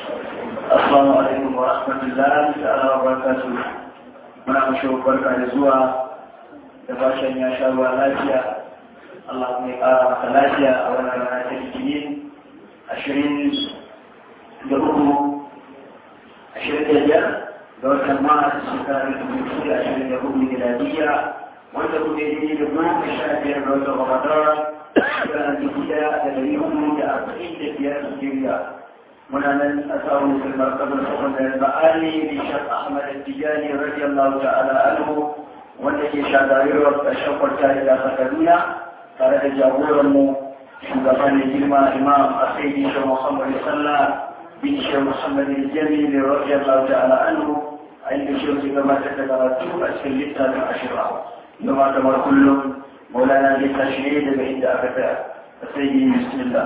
Assalamu alaikum wa rahmatullahi ta'ala wa barakatuh. Muna mashi barka da zuwa da fashin ya sha ruwa lafiya. Allah kuma ya ƙara maka lafiya a wannan rana ta Litinin ashirin da uku ashirin da biyar ga watan Maris shekarar da dubu da ashirin da hudu miladiyya wanda kuma ya yi da goma sha biyar ga watan Ramadan shekarar dubu ɗaya da ɗari hudu da arba'in da biyar Nigeria. muna nan a samun filmar kabar sakon da ba'ali bin shaf ahmad tijani radiyallahu ta'ala anhu wanda ke shagarirwar ƙarshen kwarta da kaduna tare da jagoranmu shugaban da girma imam a sai bin shaf muhammad sallah bin shaf muhammad jami radiyallahu ta'ala anhu a inda shi su gabatar da karatu a cikin littafin ashira yamma kamar kullum maulana zai tashi ne daga inda aka tsaya a sai bismillah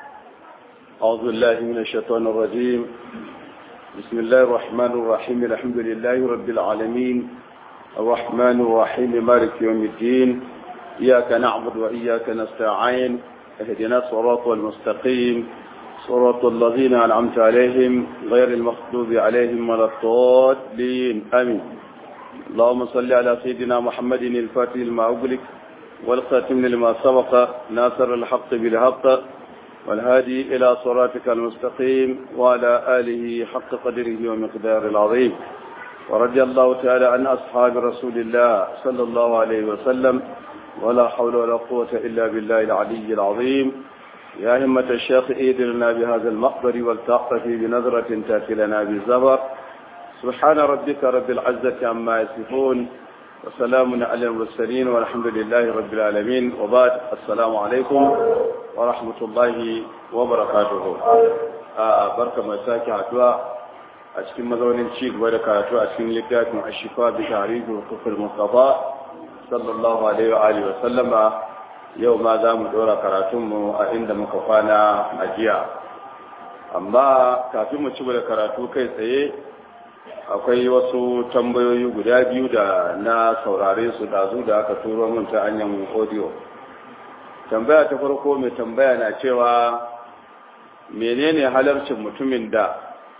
أعوذ بالله من الشيطان الرجيم بسم الله الرحمن الرحيم الحمد لله رب العالمين الرحمن الرحيم مالك يوم الدين إياك نعبد وإياك نستعين اهدنا الصراط المستقيم صراط الذين أنعمت عليهم غير المغضوب عليهم ولا الضالين آمين اللهم صل على سيدنا محمد الفاتح لما أغلق والخاتم لما سبق ناصر الحق بالحق والهادي إلى صراطك المستقيم وعلى آله حق قدره ومقدار العظيم ورضي الله تعالى عن أصحاب رسول الله صلى الله عليه وسلم ولا حول ولا قوة إلا بالله العلي العظيم يا همة الشيخ إيدرنا بهذا المقبر والتعطف بنظرة تأتي لنا بالزبر سبحان ربك رب العزة عما يصفون وسلام على المرسلين والحمد لله رب العالمين وبعد السلام عليكم ورحمة الله وبركاته بركة مساكي عدوى أشكي مذون شيك ودكاتو أشكي لكاتم الشفاء بتعريف وقف المصطفى صلى الله عليه وآله وسلم يوم ذا مدورة كراتم عند مكفانا أجيا أما كافي مشبه كراتو كي سيه akwai wasu tambayoyi guda biyu da na saurare su dazu da aka turo min ta hanyar audio tambaya ta farko mai tambaya na cewa menene halarcin mutumin da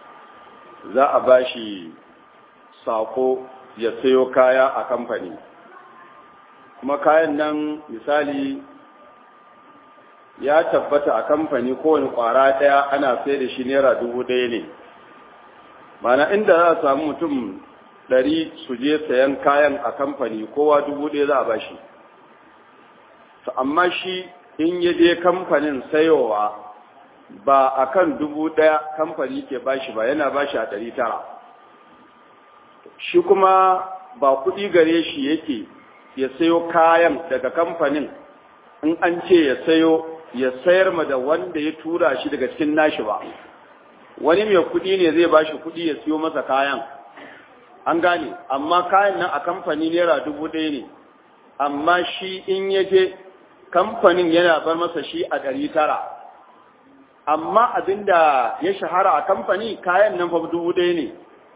za a bashi sako ya sayo kaya a kamfani kuma kayan nan misali ya tabbata a kamfani kowane kwara daya ana sai da shi naira dubu daya ne mana inda za a samu mutum ɗari su je sayan kayan a kamfani kowa dubu ɗaya za a ba shi to amma shi in ya je kamfanin sayowa ba a kan dubu ɗaya kamfani ke ba shi ba yana ba shi a ɗari tara shi kuma ba kuɗi gare shi yake ya sayo kayan daga kamfanin in an ce ya sayo ya sayar ma da wanda ya tura shi daga cikin nashi ba wani mai kuɗi ne zai ba shi kuɗi ya siyo masa kayan an gane amma kayan nan a kamfani naira dubu ɗaya ne amma shi in ya je kamfanin yana bar masa shi a ɗari tara amma abinda ya shahara a kamfani kayan nan fa dubu ɗaya ne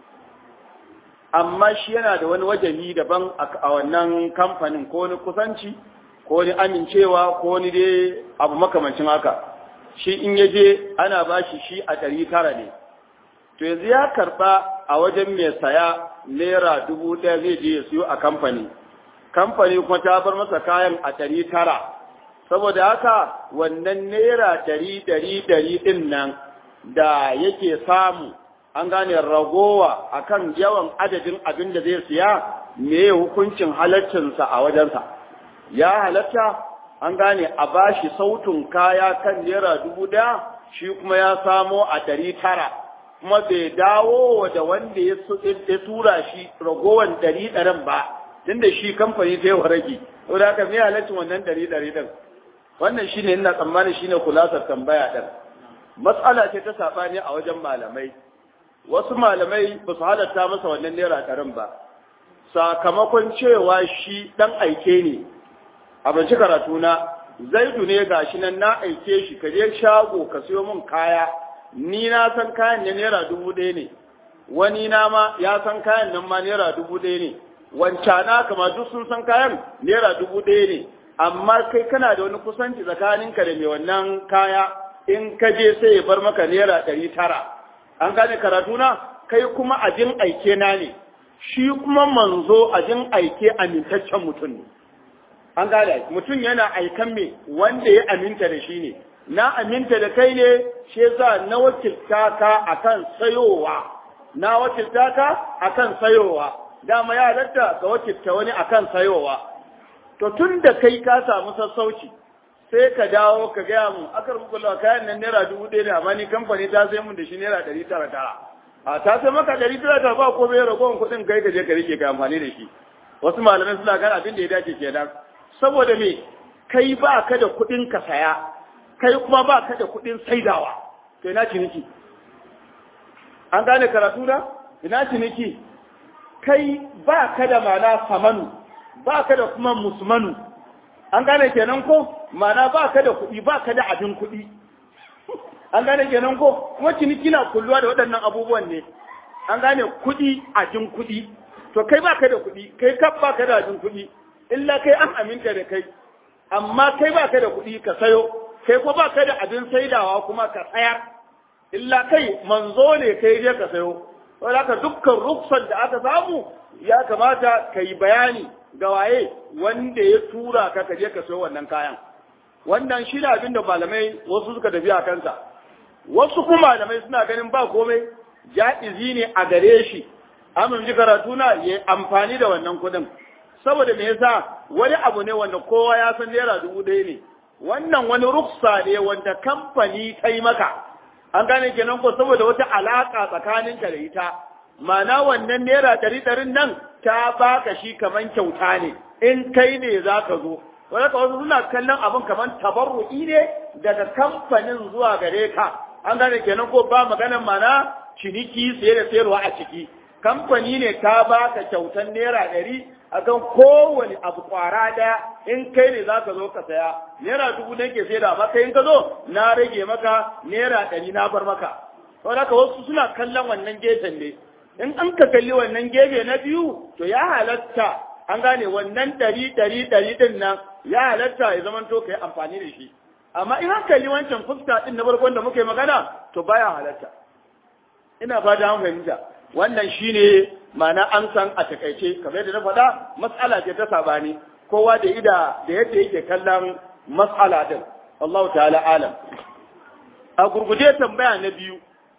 amma shi yana da wani wajahi daban a wannan kamfanin ko wani kusanci ko wani amincewa ko wani dai abu makamancin haka shi in ya je ana ba shi shi a ɗari tara ne to yanzu ya karɓa a wajen mai saya naira dubu ɗaya zai je ya siyo a kamfani kamfani kuma ta bar masa kayan a ɗari tara saboda haka wannan naira ɗari ɗari ɗari ɗin nan da yake samu an gane ragowa akan yawan adadin abin da zai siya me hukuncin halaccinsa a wajensa ya halatta an gane a bashi sautin kaya kan naira dubu ɗaya shi kuma ya samo a ɗari tara kuma bai dawo da wanda ya tura shi ragowan ɗari ɗarin ba tunda shi kamfani ta yi wa rage saboda haka me halaccin wannan ɗari ɗari ɗin wannan shine ina tsammani shine kulasar tambaya ɗin matsala ce ta saɓani a wajen malamai wasu malamai ba su halatta masa wannan naira ɗarin ba sakamakon cewa shi ɗan aike ne a banci karatuna zaidu ne ga shi nan na aike shi ka je shago ka siyo min kaya ni na san kayan ne naira dubu ɗaya ne wani na ma ya san kayan nan ma naira dubu ɗaya ne wancana kama duk sun san kayan naira dubu ɗaya ne amma kai kana da wani kusanci tsakaninka da mai wannan kaya in ka je sai ya bar maka naira ɗari tara an gane karatu na kai kuma ajin aike na ne shi kuma manzo ajin aike amintaccen mutum ne an gane mutum yana aikan me wanda ya aminta da shi ne na aminta da kai ne shi yasa na wakilta ka akan sayowa na wakilta ka akan sayowa dama ya halatta ka wakilta wani akan sayowa to tun da kai ka samu sassauci sai ka dawo ka gaya mu akar muku lawa kayan nan naira dubu ɗaya ne amma ni kamfani ta sai mun da shi naira ɗari tara tara a ta sai maka ɗari tara tara ba ko bai ragowar kuɗin kai ka je ka rike ka amfani da shi wasu malamai suna gane abin da ya dace kenan saboda me kai ba ka da kuɗin ka saya kai kuma ba ka da kuɗin saidawa to ina ciniki an gane karatu na ina ciniki kai ba ka da mana samanu ba ka da kuma musmanu an gane kenan ko mana ba ka da kuɗi ba ka da abin kuɗi an gane kenan ko kuma ciniki na kulluwa da waɗannan abubuwan ne an gane kuɗi abin kuɗi to kai ba ka da kuɗi kai kaf ba ka da abin kuɗi illa kai an aminta da kai amma kai ba ka da kuɗi ka sayo kai ko ba ka da abin saidawa kuma ka tsayar illa kai manzo ne kai je ka sayo saboda haka dukkan ruksar da aka samu ya kamata ka yi bayani ga waye wanda ya tura ka ka je ka sayo wannan kayan wannan shi ne abin da malamai wasu suka tafi a kansa wasu kuma malamai suna ganin ba komai ja'izi ne a gare shi amin ji karatu na ya amfani da wannan kuɗin saboda me yasa wani abu ne wanda kowa ya san naira dubu ɗaya ne wannan wani ruksa ne wanda kamfani ta yi maka an gane kenan ko saboda wata alaka tsakaninka da ita ma'ana wannan naira ɗari ɗarin nan ta baka shi kaman kyauta ne in kai ne za ka zo wanda ka wasu suna kallon abin kaman tabarru'i ne daga kamfanin zuwa gare ka an gane kenan ko ba maganan mana ciniki saye da sayarwa a ciki kamfani ne ta baka kyautan naira ɗari akan kowane abu kwara daya in kai ne za ka zo ka saya naira dubu ne ke sai da maka in ka zo na rage maka naira ɗari na bar maka saboda haka wasu suna kallon wannan gefen ne in an ka kalli wannan gefe na biyu to ya halatta an gane wannan ɗari ɗari ɗari ɗin nan ya halatta ya zama to kai amfani da shi amma in an kalli wancan fuska ɗin na farkon da muke magana to baya halatta ina fata an fahimta wannan shine ma'ana an san a takaice kamar yadda na faɗa matsala ce ta sabani kowa da ida da yadda yake kallon matsala din Allah ta'ala alam a gurguje tambaya na biyu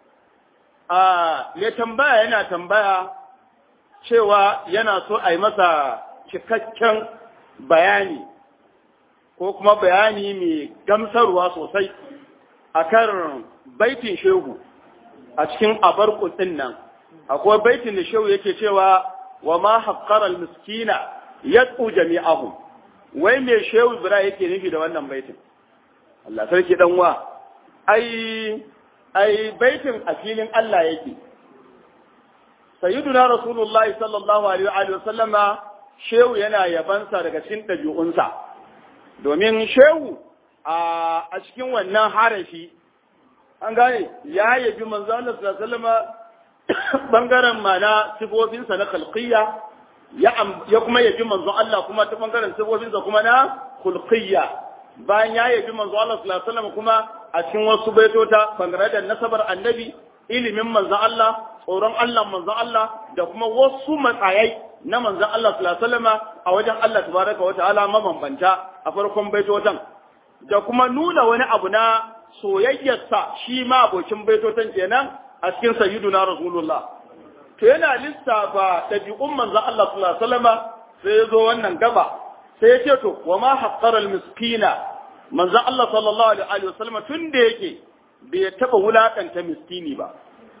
a mai tambaya yana tambaya cewa yana so a yi masa cikakken bayani ko kuma bayani mai gamsarwa sosai akan baitin shehu a cikin abar ɗin nan akwai baitin da shehu yake cewa wa ma haqqara miskina yad'u jami'ahum wai me shehu ibra yake nufi da wannan baitin Allah sarki dan wa ai ai baitin a filin Allah yake sayyiduna rasulullahi sallallahu alaihi wa sallama shehu yana yabansa daga cikin ɗabi'unsa domin shehu a cikin wannan harafi an gane ya yabi manzo Allah sallallahu alaihi wa sallama bangaren mana sifofinsa na khalqiyya ya kuma yabi manzo Allah kuma ta bangaren sifofinsa kuma na khulqiyya bayan ya yabi manzo Allah sallallahu alaihi wasallam kuma a cikin wasu baitota bangare da nasabar annabi ilimin manzo Allah tsoron Allah manzo Allah da kuma wasu matsayai na manzo Allah sallallahu alaihi wasallam a wajen Allah tabaraka wa ta'ala mabambanta a farkon baitotan da kuma nuna wani abu na soyayyarsa shi ma abokin baitotan kenan a cikin sayyiduna rasulullah to yana lissafa ɗabi'un manzon Allah sallallahu alaihi wasallama sai ya zo wannan gaba sai ya ce to wa ma haqqara miskina manzon Allah sallallahu alaihi wasallama tun da yake bai taba wulakanta miskini ba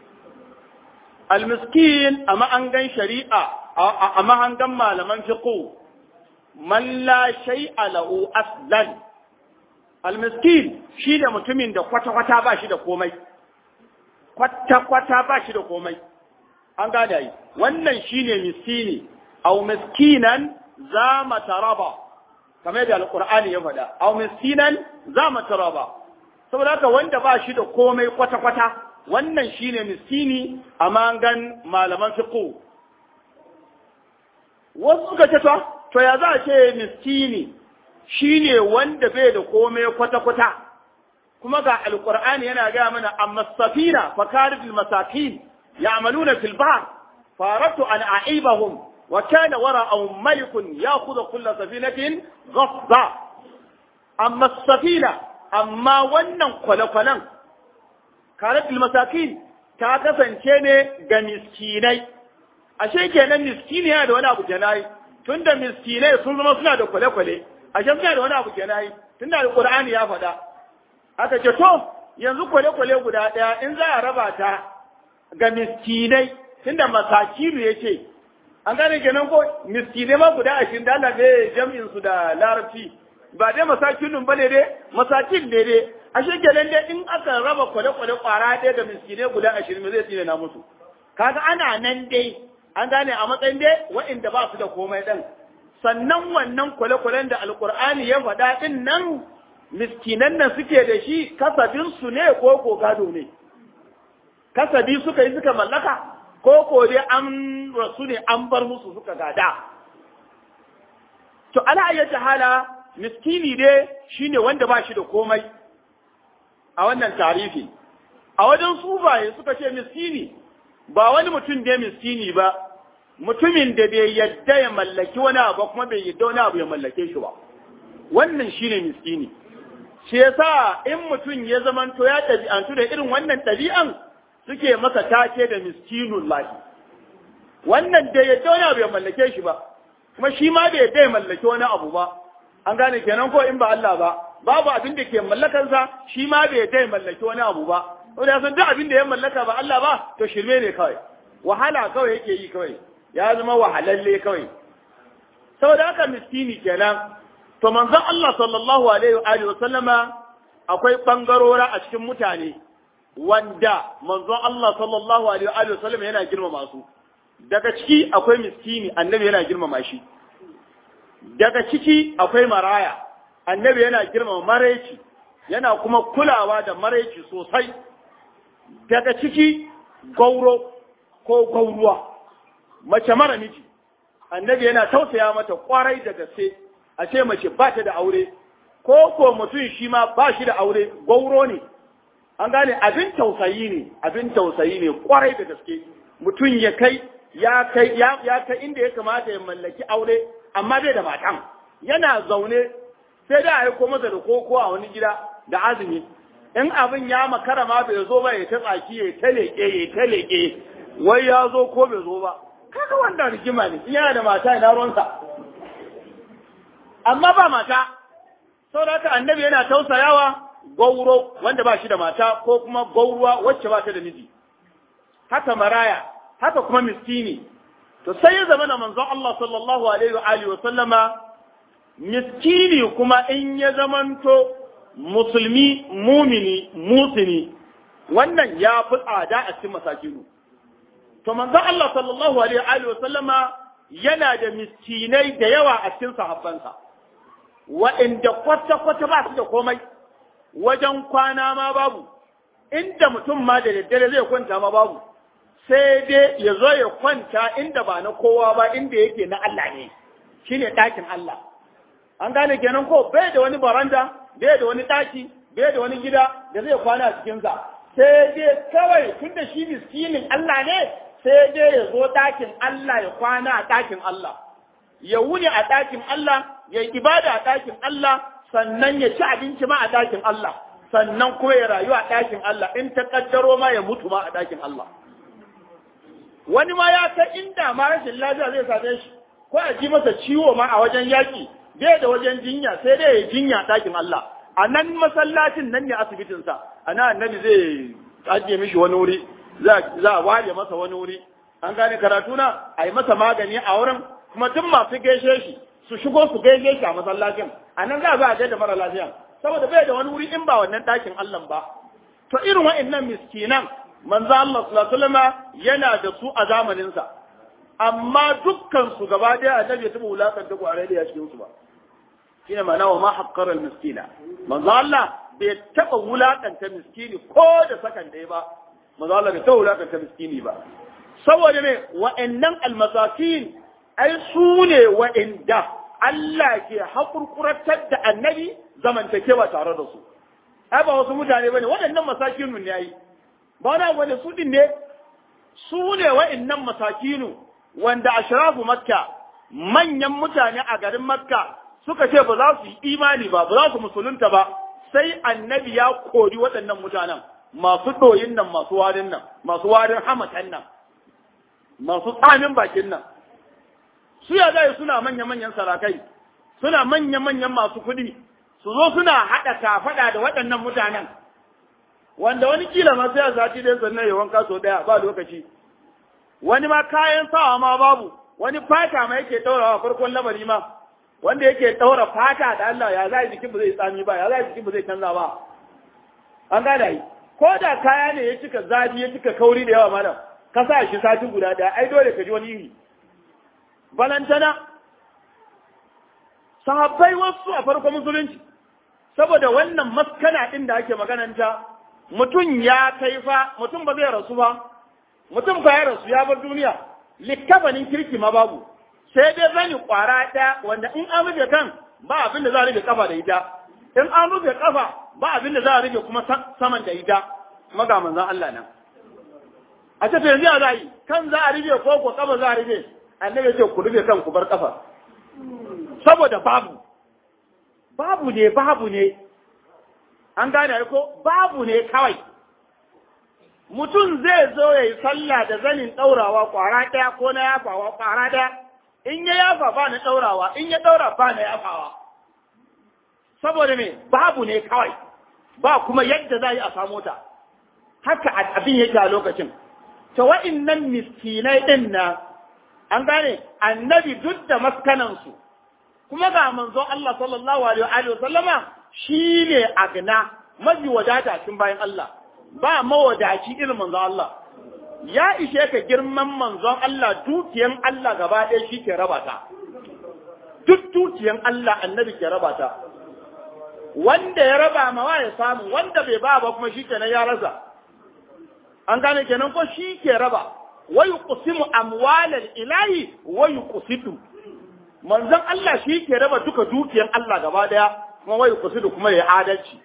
al-miskin a mahangan shari'a a mahangan malaman fiqh man la shay'a lahu aslan al-miskin shi da mutumin da kwata-kwata ba shi da komai kwata-kwata ba shi da komai an gada yi wannan shine miskini au miskinan za mataraba kamar yadda alqur'ani ya faɗa au miskinan za mataraba saboda haka wanda ba shi da komai kwata-kwata wannan shine miskini a mangan malaman fiqh wasu suka ce to to ya za a ce miskini shine wanda bai da komai kwata-kwata kuma ga alqur'ani yana ga mana amma safina fakarid almasakin ya'maluna fil bahr faratu an a'ibahum wa kana wara'ahum malikun ya'khudhu kull safinatin ghasba amma safina amma wannan kwale-kwalen karat almasakin ta kasance ne ga miskinai ashe kenan miskini yana da wani abu kenan tunda miskinai sun zama suna da kwale-kwale ashe suna da wani abu kenan tunda alqur'ani ya faɗa aka ce to yanzu kwale-kwale guda ɗaya in za a raba ta ga miskinai tunda masakiru ya ce an gane kenan ko miskinai ma guda ashirin da Allah ne jam'in su da larabci ba dai masakinun bane dai masakin ne dai ashe kenan dai in aka raba kwale-kwale kwara ɗaya ga miskinai guda ashirin me zai tsine na musu kaga ana nan dai an gane a matsayin dai waɗanda ba su da komai ɗin sannan wannan kwale-kwalen da alkur'ani ya faɗa ɗin nan miskinan nan suke da shi kasabinsu ne ko ko gado ne kasabi suka yi suka mallaka ko ko dai an rasu ne an bar musu suka gada to ala ayyata hala miskini dai shine wanda ba shi da komai a wannan tarihi a wajen sufaye suka ce miskini ba wani mutum da miskini ba mutumin da bai yadda ya mallaki wani abu kuma bai yadda wani abu ya mallake shi ba wannan shine miskini shi yasa in mutum ya zamanto ya ɗabi'antu da irin wannan ɗabi'an suke masa take da miskinun lahi wannan da yadda wani abu ya mallake shi ba kuma shi ma bai yadda ya mallaki wani abu ba an gane kenan ko in ba Allah ba babu abin da ke mallakansa shi ma bai yadda ya mallaki wani abu ba wanda ya san duk abin da ya mallaka ba Allah ba to shirme ne kawai wahala kawai yake yi kawai ya zama wahalalle kawai saboda haka miskini kenan to manzon Allah sallallahu alaihi wa alihi wasallama akwai bangarora a cikin mutane wanda manzon Allah sallallahu alaihi wa alihi wasallama yana girmama su daga ciki akwai miskini annabi yana girmama shi daga ciki akwai maraya annabi yana girmama maraici yana kuma kulawa da maraici sosai daga ciki gauro ko gauruwa mace mara miji annabi yana tausaya mata kwarai da gaske a ce mace ba ta da aure ko ko mutum shi ma ba shi da aure gauro ne an gane abin tausayi ne abin tausayi ne kwarai da gaske mutum ya kai ya kai ya, ya kai inda ya kamata ya mallaki aure amma bai da matan yana zaune sai da aiko masa da koko a wani gida da azumi in abin ya makara ma bai zo ba ya ta tsaki ya ta leƙe ya ta leƙe wai ya zo ko bai zo ba kaga wanda rigima ne in yana da mata ina ruwansa amma ba mata saboda haka annabi yana tausayawa gauro wanda ba shi da mata ko kuma gauruwa wacce ba ta da miji haka maraya haka kuma miskini to sai ya zama na manzon Allah sallallahu alaihi wa alihi wa sallama miskini kuma in ya zamanto musulmi mumini musini wannan ya fi tsada a cikin masakinu to manzon Allah sallallahu alaihi wa sallama yana da miskinai da yawa a cikin sahabbansa waɗanda kwata-kwata ba su da komai wajen kwana ma babu inda mutum ma da daddare zai kwanta ma babu sai dai ya zo ya kwanta inda ba na kowa ba inda yake na Allah ne shine ɗakin Allah an gane kenan ko bai da wani baranda bai da wani ɗaki bai da wani gida da zai kwana a cikinsa sai dai kawai tunda shi miskinin Allah ne sai dai ya zo ɗakin Allah ya kwana a ɗakin Allah ya wuni a ɗakin Allah ya yi ibada a ɗakin Allah sannan ya ci abinci ma a ɗakin Allah sannan kuma ya rayu a ɗakin Allah in ta ƙaddaro ma ya mutu ma a ɗakin Allah wani ma ya kai inda ma rashin lafiya zai same shi ko a ji masa ciwo ma a wajen yaƙi bai da wajen jinya sai dai ya jinya a ɗakin Allah a nan masallacin nan ne asibitinsa a nan annabi zai ajiye mishi wani wuri za a ware masa wani wuri an gane karatu na a yi masa magani a wurin kuma duk masu gaishe shi su shigo su gaishe shi a masallacin a nan za a ga da mara lafiya saboda bai da wani wuri in ba wannan ɗakin Allah ba to irin wa'annan miskinan manzo Allah sallallahu alaihi wasallam yana da su a zamanin sa amma dukkan su gaba daya annabi ya taba wulakan da kwarai da cikin su ba shine ma'ana wa ma haqqara al miskina manzo Allah bai taba wulakanta miskini ko da sakan ɗaya ba manzo Allah bai taba wulakanta miskini ba saboda ne wa'annan almasakin ai su ne wa'anda Allah ke haƙurƙuratar da annabi zamantakewa tare da su ai ba wasu mutane bane waɗannan masakinu ne ai ba wani abu ne su din ne su ne waɗannan masakinu wanda ashrafu makka manyan mutane a garin makka suka ce ba za su yi imani ba ba za su musulunta ba sai annabi ya kori waɗannan mutanen masu ɗoyin nan masu warin nan masu warin hamatan nan masu tsamin bakin nan su ya zai suna manya-manyan sarakai suna manya-manyan masu kuɗi su zo suna haɗa kafaɗa da waɗannan mutanen wanda wani kila ma sai a sati ɗaya sannan ya wanka sau ɗaya ba lokaci wani ma kayan sawa ma babu wani fata ma yake ɗaurawa farkon lamari ma wanda yake ɗaura fata da Allah ya za jikin ba zai tsami ba ya za jikin ba zai canza ba an gada yi ko da kaya ne ya cika zafi ya cika kauri da yawa malam ka sa shi sati guda ɗaya ai dole ka ji wani iri balantana sahabbai wasu a farkon musulunci saboda wannan maskana ɗin da ake magananta mutum ya kai fa mutum ba zai rasu ba mutum ba ya rasu ya bar duniya likkafanin kirki ma babu sai dai zani kwara ɗaya wanda in an rufe kan ba abin da za a rufe kafa da ita in an rufe kafa ba abin da za a rufe kuma saman da ita kuma ga manzon Allah nan a ce to yanzu ya za yi kan za a rufe ko ko kafa za a rufe annabi ce ku rufe kan ku bar kafa saboda babu babu ne babu ne an gane ko babu ne kawai mutum zai zo ya yi sallah da zanin ɗaurawa ƙwara ɗaya ko na yafawa ƙwara ɗaya in ya yafa ba na ɗaurawa in ya ɗaura ba na yafawa saboda me babu ne kawai ba kuma yadda za yi a samu ta haka abin yake a lokacin ta wa'innan miskinai ɗin na an gane annabi duk da maskanansu kuma ga manzo Allah sallallahu alaihi wa sallama shine agna mafi wadata cikin bayan Allah ba mawadaci irin manzo Allah ya ishe ka girman manzon Allah dukiyan Allah gaba ɗaya shi ke raba ta duk dukiyan Allah annabi ke raba ta wanda ya raba ma ya samu wanda bai ba ba kuma shi kenan ya rasa an gane kenan ko shi ke raba wa yuqsimu amwalal ilahi wa yuqsitu manzon Allah shi ke raba duka dukiyan Allah gaba daya kuma wa yuqsitu kuma ya adalci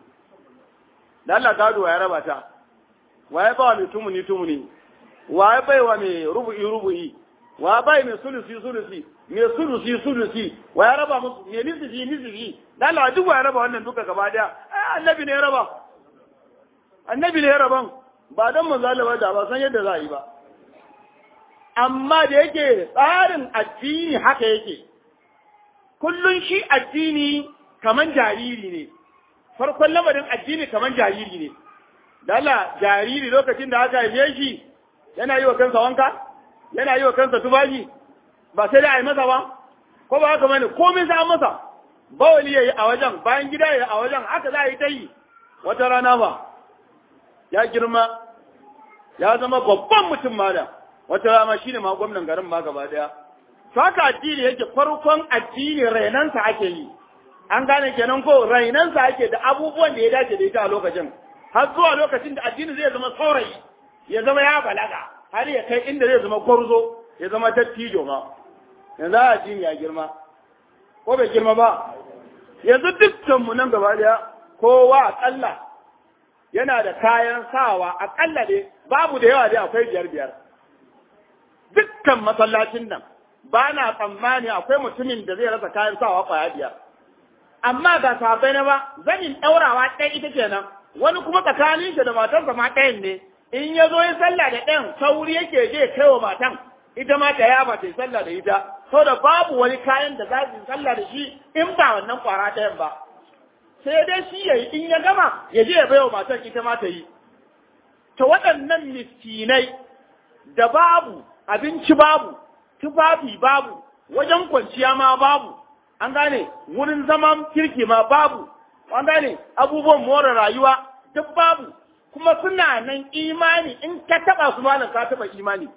da Allah gado ya raba ta waye ba mai tumuni tumuni waye bai wa mai rubu'i rubu'i wa bai mai sulusi sulusi mai sulusi sulusi wa ya raba musu mai nisiji nisiji da Allah duk wa ya raba wannan duka gaba daya ai annabi ne ya raba annabi ne ya raban ba dan manzo Allah da ba san yadda za a yi ba amma da yake tsarin addini haka yake kullun shi addini kaman jariri ne farkon lamarin addini kaman jariri ne da Allah jariri lokacin da aka haife shi yana yi wa kansa wanka yana yi wa kansa tufafi ba sai da a yi masa ba ko ba haka bane komai sai an masa bawali yayi a wajen bayan gida yayi a wajen haka za a yi ta yi wata rana ba ya girma ya zama babban mutum malam wata rana shine ma gwamnan garin ma gaba daya to haka addini yake farkon addini rainansa ake yi an gane kenan ko rainansa ake da abubuwan da ya dace da ita a lokacin har zuwa lokacin da addini zai zama saurayi ya zama ya balaga har ya kai inda zai zama gwarzo ya zama dattijo ma yanzu addini ya girma ko bai girma ba yanzu dukkan mu nan gaba daya kowa akalla yana da kayan sawa akalla dai babu da yawa dai akwai biyar biyar dukkan masallacin nan ba na tsammani akwai mutumin da zai rasa kayan sawa kwaya biyar amma ga sabai na ba zanin ɗaurawa ɗaya ita kenan wani kuma tsakanin shi da matarsa ma ɗayan ne in ya zo ya sallah da ɗayan sauri yake je kai wa matan ita ma ta yaba ta yi sallah da ita saboda babu wani kayan da za su yi sallah da shi in ba wannan kwara ɗayan ba sai dai shi ya yi in ya gama ya je ya bai wa matan ita ma ta yi ta waɗannan miskinai da babu abinci babu tufafi babu wajen kwanciya ma babu an gane wurin zaman kirki ma babu an gane abubuwan more rayuwa duk babu kuma suna nan imani in ka taba su malam ka taba imani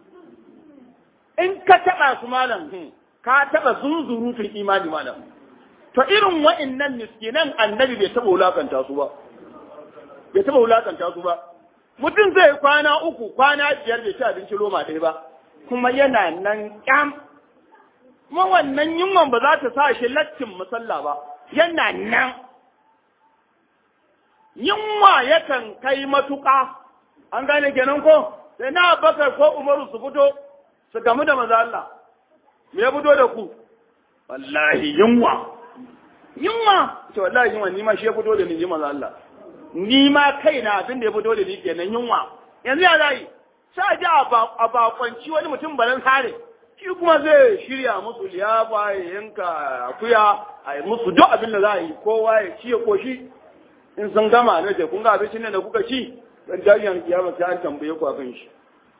in ka taba su malam ka taba zunzurutun imani malam to irin wa'annan miskinan annabi bai taba wulakanta su ba bai taba wulakanta su ba mutum zai kwana uku kwana biyar bai ci abinci loma ɗaya ba kuma yana nan kyam kuma wannan yunwan ba za ta sa shi lattin musalla ba yana nan yunwa yakan kai matuƙa an gane kenan ko sai na bakar ko umaru su fito su gamu da maza Allah me ya fito da ku wallahi yunwa yunwa to wallahi yunwa ni ma shi ya fito da ni ji maza Allah ni ma kaina abin da ya fito da ni kenan yunwa yanzu ya zai sai ji a bakwanci wani mutum balan sare shi kuma zai shirya musu liyafa ya yanka akuya a yi musu duk abin da za a yi kowa ya ci ya koshi in sun gama na ce kun ga abincin nan da kuka ci dan jami'an kiyama sai an tambaye ku akan shi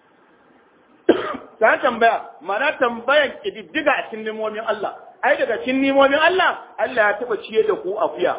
ta tambaya mana tambayan kididdiga a cikin nimomin Allah ai daga cikin nimomin Allah Allah ya taba ciye da ku akuya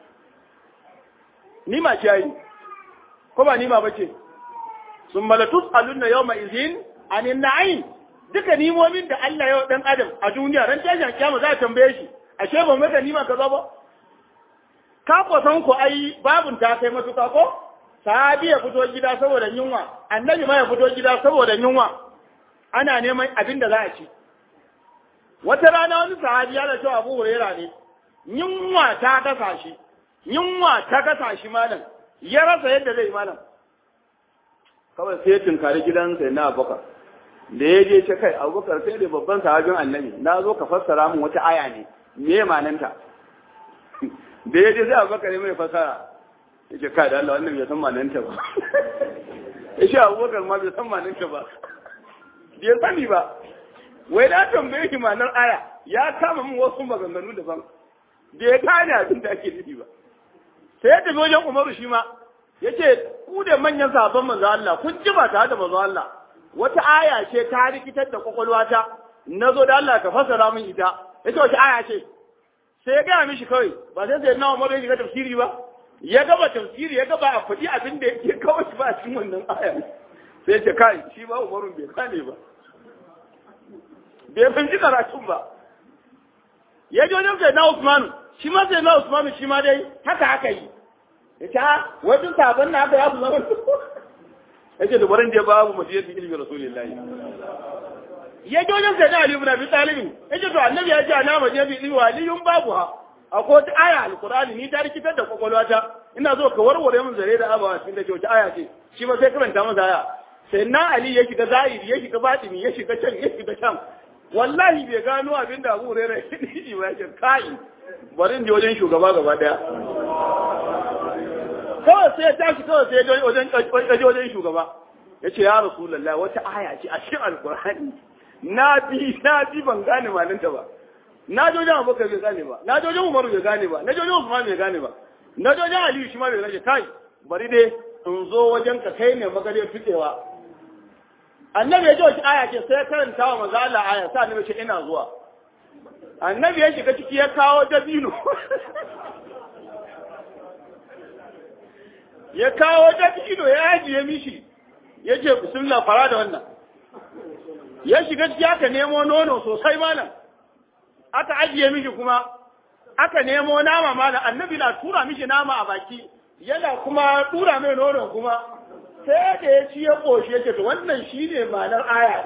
nima ce ai ko ba nima bace sun malatus alunna yawma izin anin na'im duka nimomin da Allah ya dan adam a duniya ran tashin kiyama za a tambaye shi ashe ba maka nima kaza ba ka ko san ku ai babun ta kai matuka ko sahabi ya fito gida saboda yunwa annabi ma ya fito gida saboda yunwa ana neman abin da za a ci wata rana wani sahabi ya cewa Abu Huraira ne yunwa ta kasa shi yunwa ta kasa shi malam ya rasa yadda zai malam kawai sai ya tunkari gidansa na Abubakar da ya je ce kai Abubakar sai da babban sahabin annabi na zo ka fassara min wata aya ne me mananta da ya je sai Abubakar ya mai fassara ya ce kai da Allah wannan bai san mananta ba ya ce Abubakar ma bai san mananta ba bai sani ba wai na tambaye shi ma'anar aya ya kama min wasu maganganu daban da ya gane abin da ake nufi ba sai ya tafi wajen umaru shi ma ya ce ku da manyan sabon manzo Allah kun ji ba tare da manzo Allah wata aya ce ta rikitar da kwakwalwata na zo da Allah ka fasara min ita ya ce wata aya ce sai ya gaya mishi kawai ba sai sai na umaru ya shiga tafsiri ba ya gaba tafsiri ya gaba a faɗi abin da yake kawai ba a cikin wannan aya sai ya ce kai shi ba umarun bai kane ba bai fahimci karatun ba ya ji wajen sai na Usmanu shi ma sai na Usmanu shi ma dai haka haka yi ya ce ha wajen sabon na haka ya fi zama ya ce dubarin da babu majiyar da ilimin rasulullahi ya ji wajen sai na Ali ibn Abi Talib ya ce to annabi ya ce ana majiyar da ilimin waliyun babu ha akwai wata aya alkurani ni ta rikitar da kwakwalwata ina zo ka warware min zare da abawa cikin da ke wata aya ce shi ma sai karanta masa aya sai na Ali ya shiga zahiri ya shiga batini ya shiga can ya shiga can wallahi bai gano abin da Abu Hurairah ya yi ba yake kai bari in je wajen shugaba gaba daya kawai sai ya tashi kawai sai ya je wajen kaje wajen shugaba ya ce ya Rasulullah wata aya ce a cikin Alkur'ani na bi na bi ban gane malanta ba na je wajen Abubakar bai gane ba na je wajen Umar bai gane ba na je wajen Usman bai gane ba na je wajen Aliyu shi ma bai gane kai bari dai in zo wajen ka kai ne magariyar fitewa annabi ya ji wata aya ce sai karanta wa manzo Allah aya sai annabi ce ina zuwa annabi ya shiga ciki ya kawo dabino ya kawo dabino ya ajiye mishi ya ce bismillah fara da wannan ya shiga ciki aka nemo nono sosai malam aka ajiye mishi kuma aka nemo nama malam annabi na tura mishi nama a baki yana kuma tura mai nono kuma sai da ya ci ya ƙoshe ya ce to wannan shi ne ma'anar aya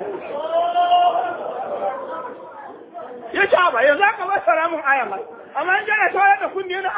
ya ce ba yanzu aka ba sara mun aya mai amma in jana tawar da kunni na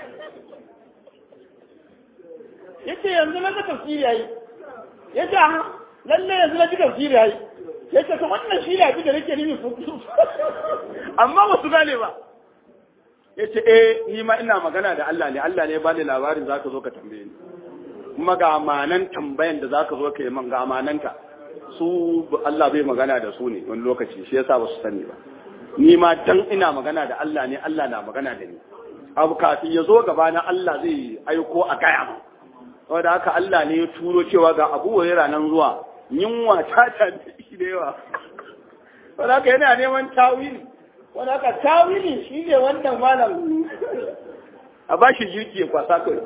ya ce yanzu na ga tafsiri yayi ya ce ha lalle yanzu na ji tafsiri yayi ya ce to wannan shi ne abin da nake nufi su amma ba su gane ba ya ce eh ni ma ina magana da Allah ne Allah ne ba ni labarin zaka zo ka tambaye ni kuma ga amanan tambayan da zaka zo ka yi man ga amananka su Allah bai magana da su ne wani lokaci shi yasa ba su sani ba ni ma dan ina magana da Allah ne Allah na magana da ni abu kafin ya zo gaba na Allah zai aiko a gaya mu saboda haka Allah ne ya turo cewa ga Abu Hurairah nan zuwa yunwa ta ta shi da yawa saboda haka yana neman tawili wanda haka tawili shi ne wannan malam a bashi jirki ya kwasa kai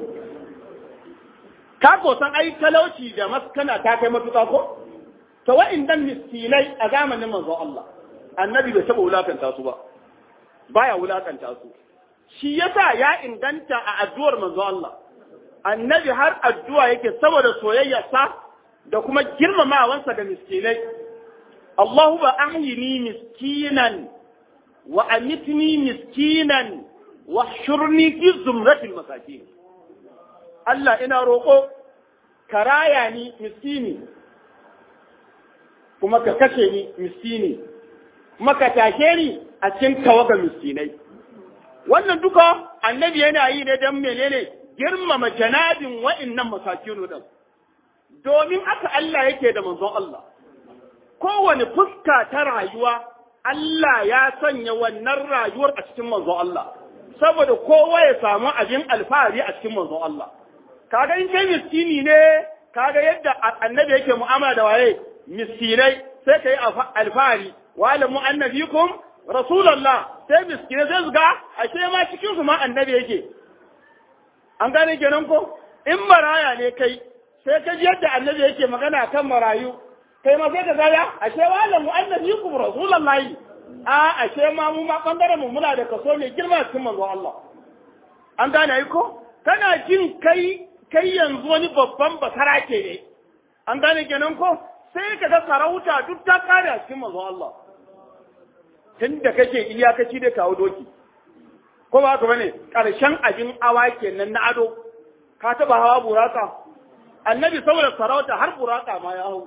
ka ko san ai talauci da maskana ta kai matuƙa ko to wa'indan miskinai a zamanin manzo Allah annabi bai taɓa wulakanta su ba baya wulakanta su shi yasa ya inganta a addu'ar manzo Allah annabi har addu'a yake saboda soyayyarsa da kuma girmamawansa ga miskinai Allahumma ahyini miskinan wa amitni miskinan wa shurni fi zumratil masakin Allah ina roƙo ka raya ni miskini kuma ka kashe ni miskini kuma ka tashe ni a cikin tawaga miskinai wannan duka annabi yana yi ne don menene girmama janabin wa'innan masakinu din domin aka Allah yake da manzon Allah kowane fuska ta rayuwa Allah ya sanya wannan rayuwar a cikin manzon Allah saboda kowa ya samu abin alfahari a cikin manzon Allah kaga in kai miskini ne kaga yadda annabi yake mu'amala da waye miskinai sai kai alfahari wa alamu annabikum rasulullah sai miskinai sai su ga ashe ma cikin su ma annabi yake an gane kenan ko in maraya ne kai sai ka ji yadda annabi yake magana kan marayu kai ma sai ka gaya ashe wa alamu annabikum rasulullah a ashe ma mu ma bangaren mu muna da kaso mai girma cikin manzo Allah an gane ai ko kana jin kai kai yanzu wani babban basara ke ne an gane kenan ko sai ka ga sarauta duk ta kare a cikin manzon Allah tun da kake iyakaci da kawo doki ko ba ka bane karshen abin awa kenan na ado ka taba hawa buraka annabi saboda sarauta har buraka ma ya hau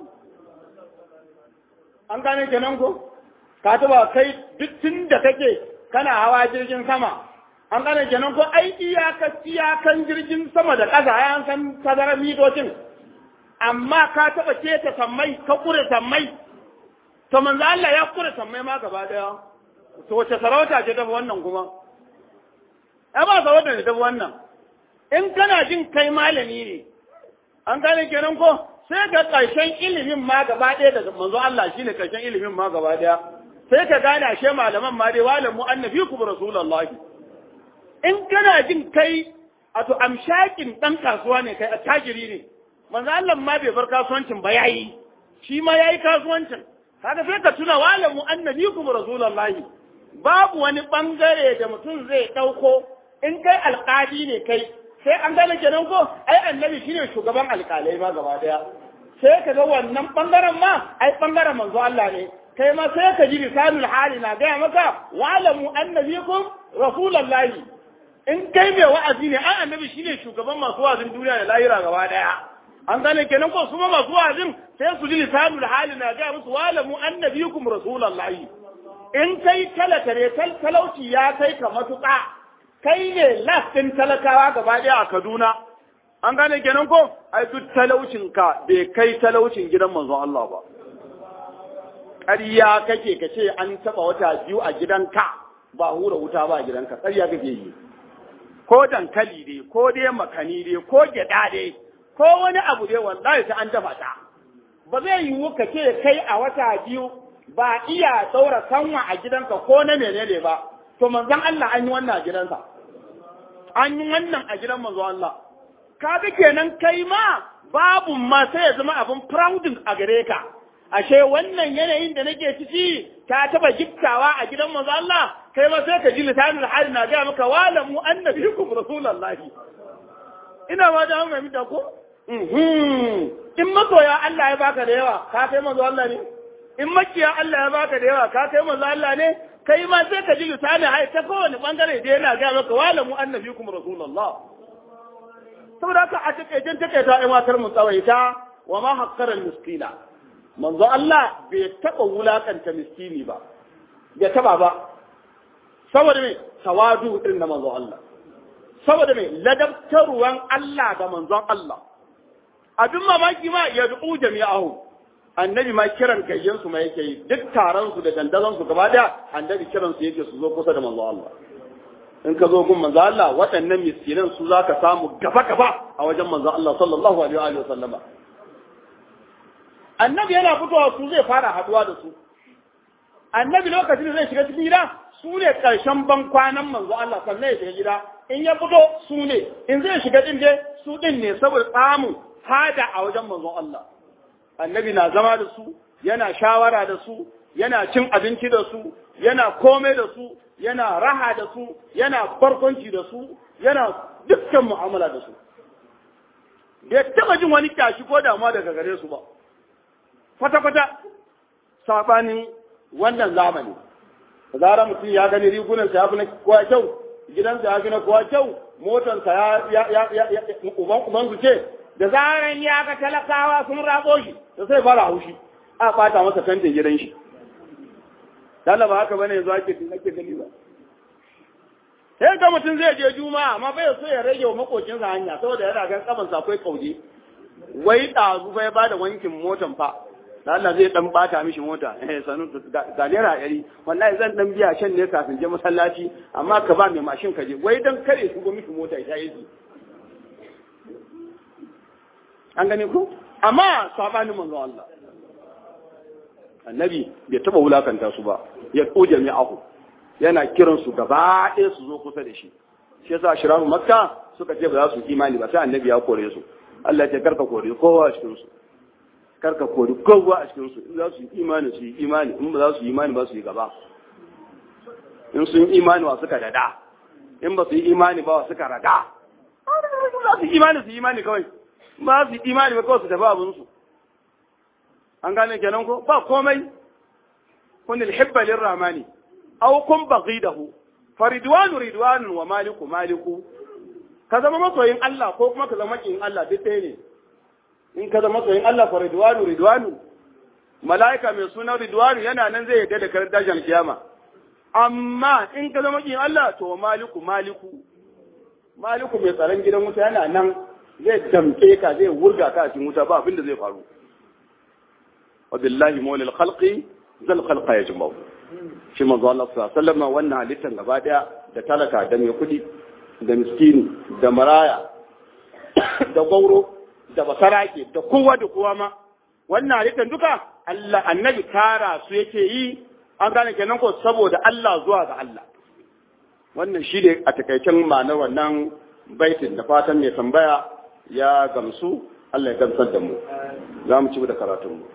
an gane kenan ko ka taba kai duk tun da kake kana hawa jirgin sama an gane kenan ko ai iyaka iyakan jirgin sama da ƙasa ya san tazarar mitocin amma ka taɓa keta sammai ka kure sammai to manzo Allah ya kure sammai ma gaba daya to wace sarauta ce ta wannan kuma ai ba sarauta ne ta wannan in kana jin kai malami ne an gane kenan ko sai ka ƙarshen ilimin ma gaba ɗaya daga manzo Allah shine ƙarshen ilimin ma gaba ɗaya sai ka gane ashe malaman ma dai walamu annabikum rasulullahi in kana jin kai a to amshakin dan kasuwa ne kai attajiri ne manzo Allah ma bai bar kasuwancin ba yayi shi ma yayi kasuwancin kaga sai ka tuna walamu annabikum rasulullahi babu wani bangare da mutum zai dauko in kai alƙali ne kai sai an gane kenan ko ai annabi shine shugaban alƙalai ma gaba daya sai ka ga wannan bangaren ma ai bangaren manzo Allah ne kai ma sai ka ji lisanul hali na gaya maka walamu annabikum rasulullahi in kai mai wa'azi ne an annabi shine shugaban masu wa'azin duniya da lahira gaba daya an gane kenan ko su ma masu wa'azin sai su ji lisanul hali na ga musu walamu annabikum rasulullahi in kai talaka ne talauci ya kai ka matuƙa kai ne lastin talakawa gaba daya a Kaduna an gane kenan ko ai duk talaucin ka bai kai talaucin gidan manzon Allah ba ƙarya kake ka ce an taɓa wata biyu a gidanka ba hura wuta ba a gidanka ƙarya kake yi ko dankali dai ko dai makani dai ko gyada dai ko wani abu dai wallahi sai an dafa ta ba zai yiwu ka ce kai a wata biyu ba iya daura sanwa a gidanka ko na menene ba to manzon Allah an yi wannan a gidansa an yi wannan a gidan manzon Allah kaga kenan kai ma babu ma sai ya zama abin prouding a gare ka ashe wannan yanayin da nake ciki ta taba giftawa a gidan manzon Allah kai ma sai ka ji lisanul hali na ga maka walamu annabikum rasulullahi ina ma da mai mita ko in masoya Allah ya baka da yawa ka kai manzo Allah ne in makiya Allah ya baka da yawa ka kai manzo Allah ne kai ma sai ka ji lisanul hali ta kowane bangare da yana ga maka walamu annabikum rasulullah saboda haka a takaicen takaita ai matar mu tsawaita wa ma haqqara miskina manzo Allah bai taba wulakanta miskini ba bai taba ba saboda me tawadu irin na manzon Allah saboda me ladabtarwan Allah ga manzon Allah abin mamaki ma ya du'u jami'ahu annabi ma kiran gayyan su ma yake yi duk taron su da dandazon su gaba daya annabi kiran su yake su zo kusa da manzon Allah in ka zo gun manzon Allah waɗannan miskinan su zaka samu gaba gaba a wajen manzon Allah sallallahu alaihi wa sallama annabi yana fitowa su zai fara haduwa da su annabi lokacin da zai shiga cikin gida su ne ƙarshen ban kwanan manzo Allah sannan ya shiga gida in ya fito su ne in zai shiga din dai su din ne saboda samun fada a wajen manzo Allah annabi na zama da su yana shawara da su yana cin abinci da su yana komai da su yana raha da su yana barkwanci da su yana dukkan mu'amala da su bai taba jin wani kyashi ko damuwa daga gare su ba kwata-kwata sabanin wannan zamani zara mutum ya gani rigunan sa ya fi na kowa kyau gidansa ya fi na kowa kyau motansa ya ya ya ya uban uban su ce da zaran ya ga talakawa sun rabo shi to sai fara haushi a bata masa tantin gidan shi dala ba haka bane yanzu ake ake gani ba sai ga mutum zai je juma'a amma bai so ya rage wa makocinsa hanya saboda yana gan kaman sa akwai kauje wai ɗazu fa ya bada wankin motan fa da Allah zai dan bata mishi mota eh sanu ga naira ɗari wallahi zan dan biya can ne kafin je masallaci amma ka ba mai mashin ka je wai dan kare su go mishi mota ya yi an gane ku amma sabanin manzo Allah annabi bai taba wulakanta su ba ya ko jami'ahu yana kiran su gaba ɗaya su zo kusa da shi shi yasa shirahu makka suka ce ba za su imani ba sai annabi ya kore su Allah ya ce karka kore kowa a cikin su karka kori kowa a cikin su in za su yi imani su yi imani in ba za su yi imani ba su yi gaba in sun yi imani wa suka dada in ba su yi imani ba wa suka raga za su yi imani su yi imani kawai ba su yi imani ba kawai su tafi abin su an gane kenan ko ba komai kun alhibba lirrahmani aw kun baghidahu faridwanu ridwanun wa maliku maliku ka zama masoyin Allah ko kuma ka zama kin Allah duk ɗaya ne in ka zama masoyin Allah fa ridwanu ridwanu mala'ika mai suna ridwanu yana nan zai yadda da karar dajjal kiyama amma in ka zama kin Allah to maliku maliku maliku mai tsaron gidan wuta yana nan zai damke ka zai wurga ka a cikin wuta ba abin da zai faru wa billahi mawlil khalqi zal khalqa yajma'u shi manzo Allah sallallahu alaihi wasallam wannan halittan gaba daya da talaka da mai kudi da miskini da maraya da gauro da basarake da kowa da kowa ma wannan halittar duka Allah annabi tara su yake yi an gane kenan ko saboda Allah zuwa ga Allah wannan shi ne a takaicen ma'anar wannan baitin da fatan mai tambaya ya gamsu Allah ya gamsar da mu za mu ci da karatun mu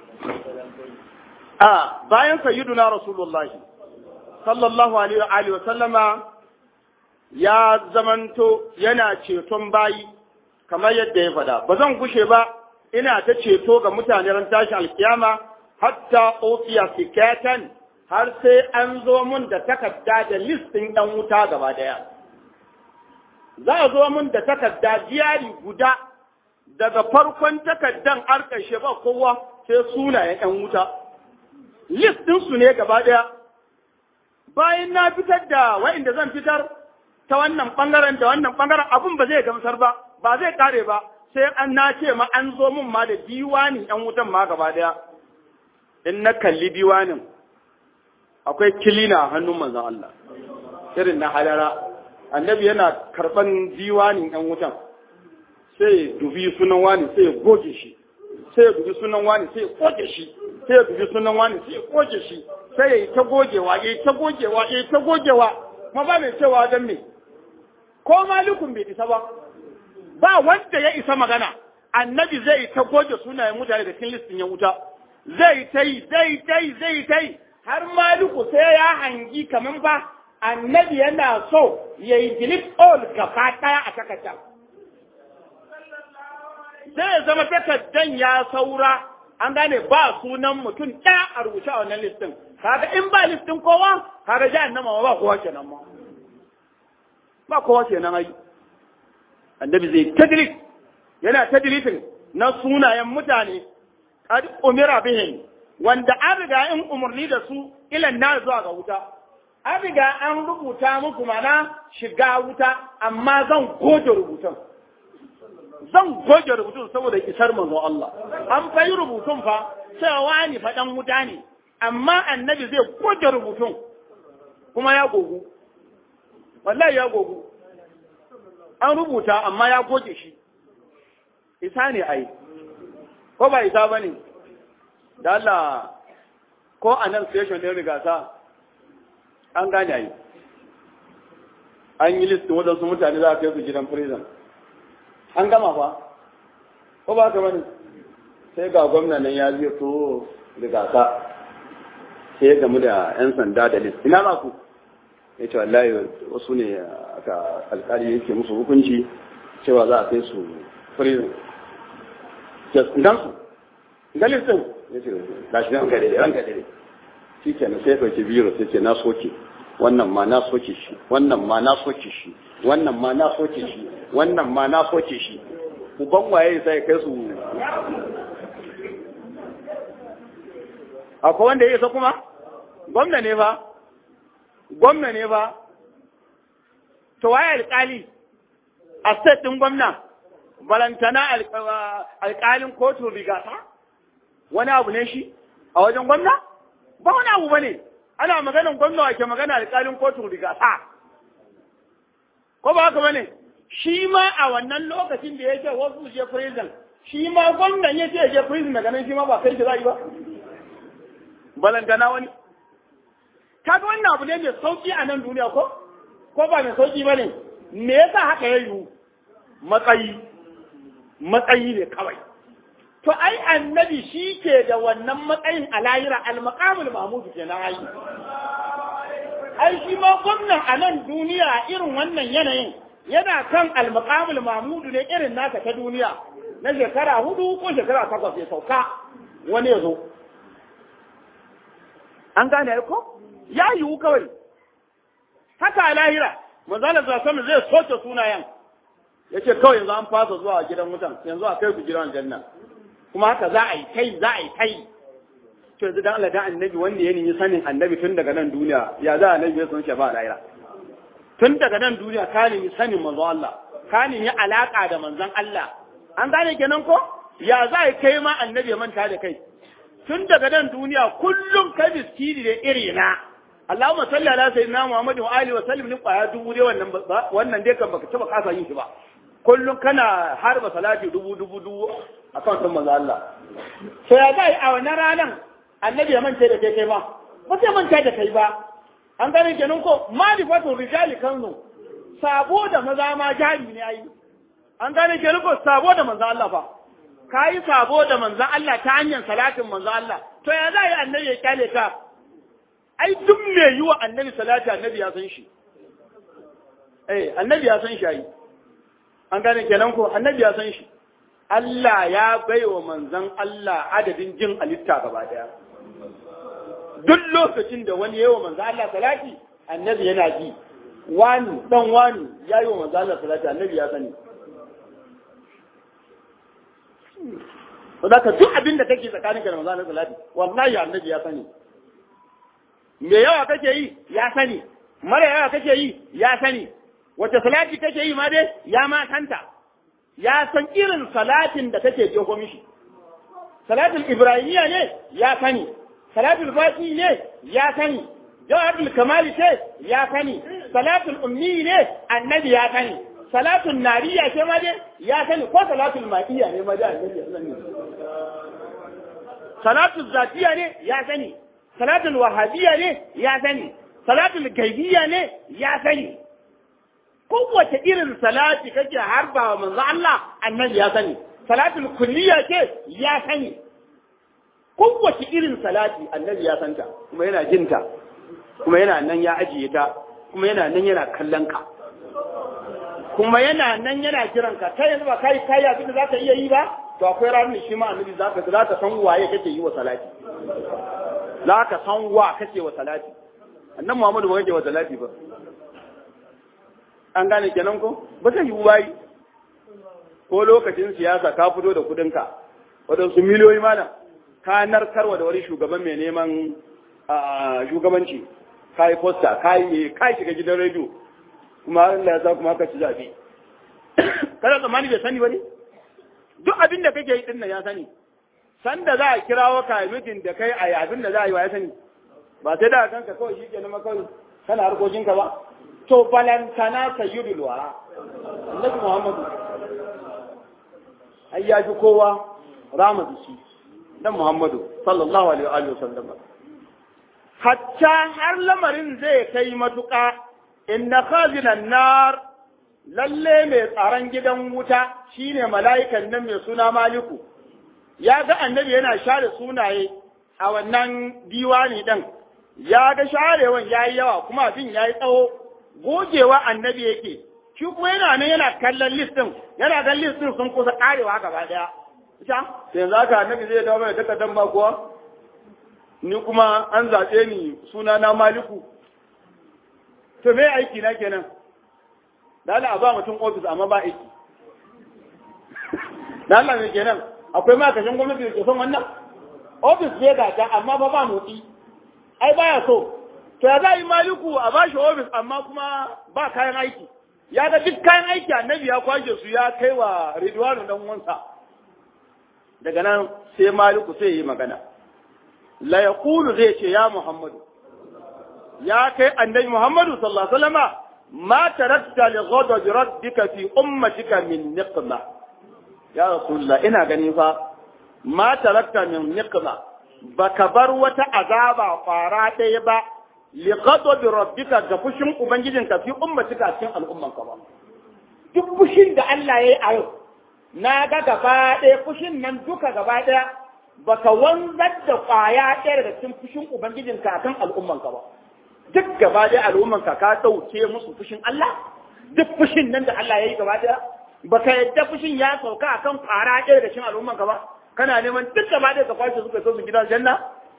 a bayan sayyiduna rasulullahi sallallahu alaihi wa sallama ya zamanto yana ceton bayi kamar yadda ya faɗa ba zan gushe ba ina ta ceto ga mutane ran tashi alkiyama hatta ofiya fikatan har sai an zo mun da takarda da listin ɗan wuta gaba ɗaya za a zo mun da takarda jiyari guda daga farkon takardan har ƙarshe ba kowa sai sunayen ɗan wuta listin su ne gaba ɗaya bayan na fitar da wa'inda zan fitar ta wannan ɓangaren da wannan ɓangaren abun ba zai gamsar ba ba zai kare ba sai an na ce ma an zo min ma da diwanin ɗan wutan ma gaba ɗaya in na kalli diwanin akwai kilina a hannun manzon Allah irin na halara annabi yana karɓan diwanin ɗan wutan sai dubi sunan wani sai ya goge shi sai ya dubi sunan wani sai ya goge shi sai ya dubi sunan wani sai ya goge shi sai ya yi ta gogewa ya yi ta gogewa ya yi ta gogewa kuma ba mai cewa don me ko malikun bai isa ba ba wanda ya isa magana annabi zai ta goge sunayen mutane da cikin listin ya wuta zai ta yi zai ta yi zai ta yi har maliku sai ya hangi kaman ba annabi yana so ya yi delete all gaba daya a takardar sai ya zama takardan ya saura an gane ba sunan mutum ɗaya a rubuce a wannan listin kaga in ba listin kowa kaga jahannama ba kowa kenan ma ba kowa kenan ai annabi zai tadrik yana tadrikin na sunayen mutane qad umira bihim wanda an riga in umarni da su ilan na zuwa ga wuta an riga an rubuta muku mana shiga wuta amma zan goge rubutun zan goge rubutun saboda isar manzon Allah an fayi rubutun fa cewa ni faɗan wuta ne amma annabi zai goge rubutun kuma ya gogu wallahi ya gogu an rubuta amma ya goge shi isa ne ai ko ba isa ba ne da Allah ko a nan station ɗin rigasa an gane ai an yi listin waɗansu mutane za a kai su gidan prison an gama fa ko ba ka bane sai ga gwamna nan ya zai to rigasa sai ya gamu da 'yan sanda da list ina za ku ya ce wallahi wasu ne aka alkali yake musu hukunci cewa za a kai su prison dan su ga listin ya ce ga shi ranka dai ranka dai shi ke na sai ɗauki biro sai ce na soke wannan ma na soke shi wannan ma na soke shi wannan ma na soke shi wannan ma na soke shi uban waye sai kai su akwai wanda ya isa kuma gwamna ne ba gwamna ne ba to waye alƙali a state ɗin gwamna balantana alƙalin kotun rigata wani abu ne shi a wajen gwamna ba wani abu ba ne ana maganin gwamna wake magana alƙalin kotun rigata ko ba haka ba ne shi ma a wannan lokacin da ya ce wasu je prison shi ma gwamnan ya ce je prison daga nan shi ma ba kai shi za yi ba balantana wani kaga wannan abu ne mai sauki a nan duniya ko ko ba mai sauki ba ne me yasa haka ya yiwu matsayi matsayi ne kawai to ai annabi shi ke da wannan matsayin a lahira al-maqamul mahmud kenan ai ai shi ma gwamnan a nan duniya irin wannan yanayin yana kan al-maqamul mahmud ne irin naka ta duniya na shekara hudu ko shekara takwas ya sauka wani ya zo an gane ko ya yiwu kawai haka a lahira manzala sallallahu zai soke sunayen ya ce kawai yanzu an fasa zuwa gidan wutan yanzu a kai ku gidan janna kuma haka za a yi kai za a yi kai to yanzu dan Allah dan annabi wanda ya nemi sanin annabi tun daga nan duniya ya za annabi ya san shi ba lahira tun daga nan duniya ka nemi sanin manzo Allah ka nemi alaka da manzon Allah an gane kenan ko ya za a kai ma annabi ya manta da kai tun daga nan duniya kullum kai miskini da iri na Allahumma salli ala sayyidina Muhammad wa alihi wa sallim ni kwaya dubu dai wannan wannan dai kan baka taba kasa yin shi ba kullum kana harba salati dubu dubu dubu akan san manzo Allah sai ya ga a wannan ranan annabi ya mance da kai kai ba ba sai manta da kai ba an gane kenan ko malifatu rijali kanu sabo da maza ma jari ne ai an gane kenan ko sabo da manzo Allah fa kayi sabo da manzo Allah ta hanyar salatin manzo Allah to ya za yi annabi ya kyale ka ai duk me yi wa annabi salati annabi ya san shi eh annabi ya san shi ai an gane kenan ko annabi ya san shi Allah ya baiwa manzon Allah adadin jin alitta gaba daya duk lokacin da wani yayi wa manzon Allah salati annabi yana ji wani dan wani yayi wa manzon Allah salati annabi ya sani Saboda duk abin da kake tsakanin ka da manzo Allah salati wallahi annabi ya sani. Me yawa kake yi ya sani. Mara yawa kake yi ya sani. Wace salati kake yi ma dai ya ma santa. Ya san irin salatin da kake jeho mishi. Salatul Ibrahimiyya ne ya sani. Salatul Fati ne ya sani. Jawabul Kamali ce ya sani. Salatul Ummi ne annabi ya sani. salatun nariya ce ma dai ya sani ko salatul ma'iya ne ma dai annabi ya sani salatul zatiya ne ya sani salatul wahabiyya ne ya sani salatul gaibiyya ne ya sani kowace irin salati kake harba wa manzo Allah annabi ya sani salatul kulliya ce ya sani kowace irin salati annabi ya santa kuma yana jinta kuma yana nan ya ajiye ta kuma yana nan yana kallon ka kuma yana nan yana kiran ka kai yanzu ba kai kai abin da zaka iya yi ba to akwai ranar shi ma annabi zaka za ka san waye kake yi wa salati za ka san wa kake wa salati annabi Muhammadu ba kake wa salati ba an gane kenan ko ba zai yi bayi ko lokacin siyasa ka fito da kudin ka wadansu miliyoyi malam ka narkarwa da wani shugaban mai neman shugabanci kai posta kai kai shiga gidan rediyo kuma Allah ya sa kuma aka ci zaɓe. Kada tsammani bai sani ba ne? Duk abin da kake yi ɗin nan ya sani. Sanda za a kirawo ka mitin da kai a yi abin da za a yi wa ya sani. Ba sai da kanka kawai shi ke nama kawai kana harkokinka ba. To balantana sayyidul wara. Annabi Muhammadu. Ai ya fi kowa rama da shi. Dan Muhammadu sallallahu alaihi wa sallam. Hatta har lamarin zai kai matuƙa inna khazinan nar lalle mai tsaron gidan wuta shine mala'ikan nan mai suna maliku ya ga annabi yana share sunaye a wannan diwani ɗin ya ga sharewan ya yi yawa kuma abin ya yi tsawo gogewa annabi yake shi kuma yana nan yana kallon listin yana gan listin sun kusa karewa gaba daya ita sai za ka annabi zai dawo mai takardar ba kuwa ni kuma an zaɓe ni suna na maliku to me aiki na kenan dala a ba mutum ofis amma ba aiki dala me kenan akwai ma'aikacin gwamnati da ke son wannan ofis ne ga ta amma ba ba motsi ai baya so to ya za yi maliku a ba shi ofis amma kuma ba kayan aiki ya ga duk kayan aiki annabi ya kwashe su ya kai wa ridwanu dan wansa daga nan sai maliku sai yi magana la yaqulu zai ce ya muhammadu ya kai annabi muhammadu sallallahu alaihi wasallama ma tarakta li ghadabi rabbika fi ummatika min niqma ya rasulullah ina gani fa ma tarakta min niqma baka bar wata azaba kwara ɗaya ba li ghadabi rabbika ga fushin ubangijinka fi ummatika cikin al'ummanka ba duk fushin da Allah yayi a yau na ga gaba ɗaya fushin nan duka gaba ɗaya baka wanzar da kwaya ɗaya daga cikin fushin ubangijinka akan al'ummanka ba duk gaba ɗaya al'ummanka ka ɗauke musu fushin Allah duk fushin nan da Allah yayi gaba ɗaya baka yadda fushin ya sauka akan kwara ɗaya daga cikin al'ummanka ba kana neman duk gaba ɗaya ka kwashe suka so su gidan janna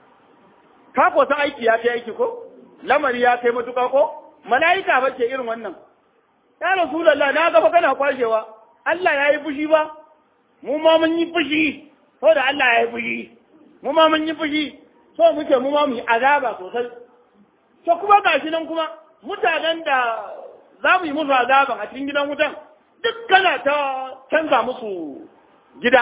ka ko san aiki ya kai aiki ko lamari ya kai matuƙa ko mala'ika ba ke irin wannan ya rasulullah na ga fa kana kwashewa Allah ya yi fushi ba mu ma mun yi fushi ko da Allah ya yi fushi mu ma mun yi fushi so muke mu ma mu yi azaba sosai to kuma gashi nan kuma mutanen da za mu yi musu azaban a cikin gidan wutan duk kana ta canza musu gida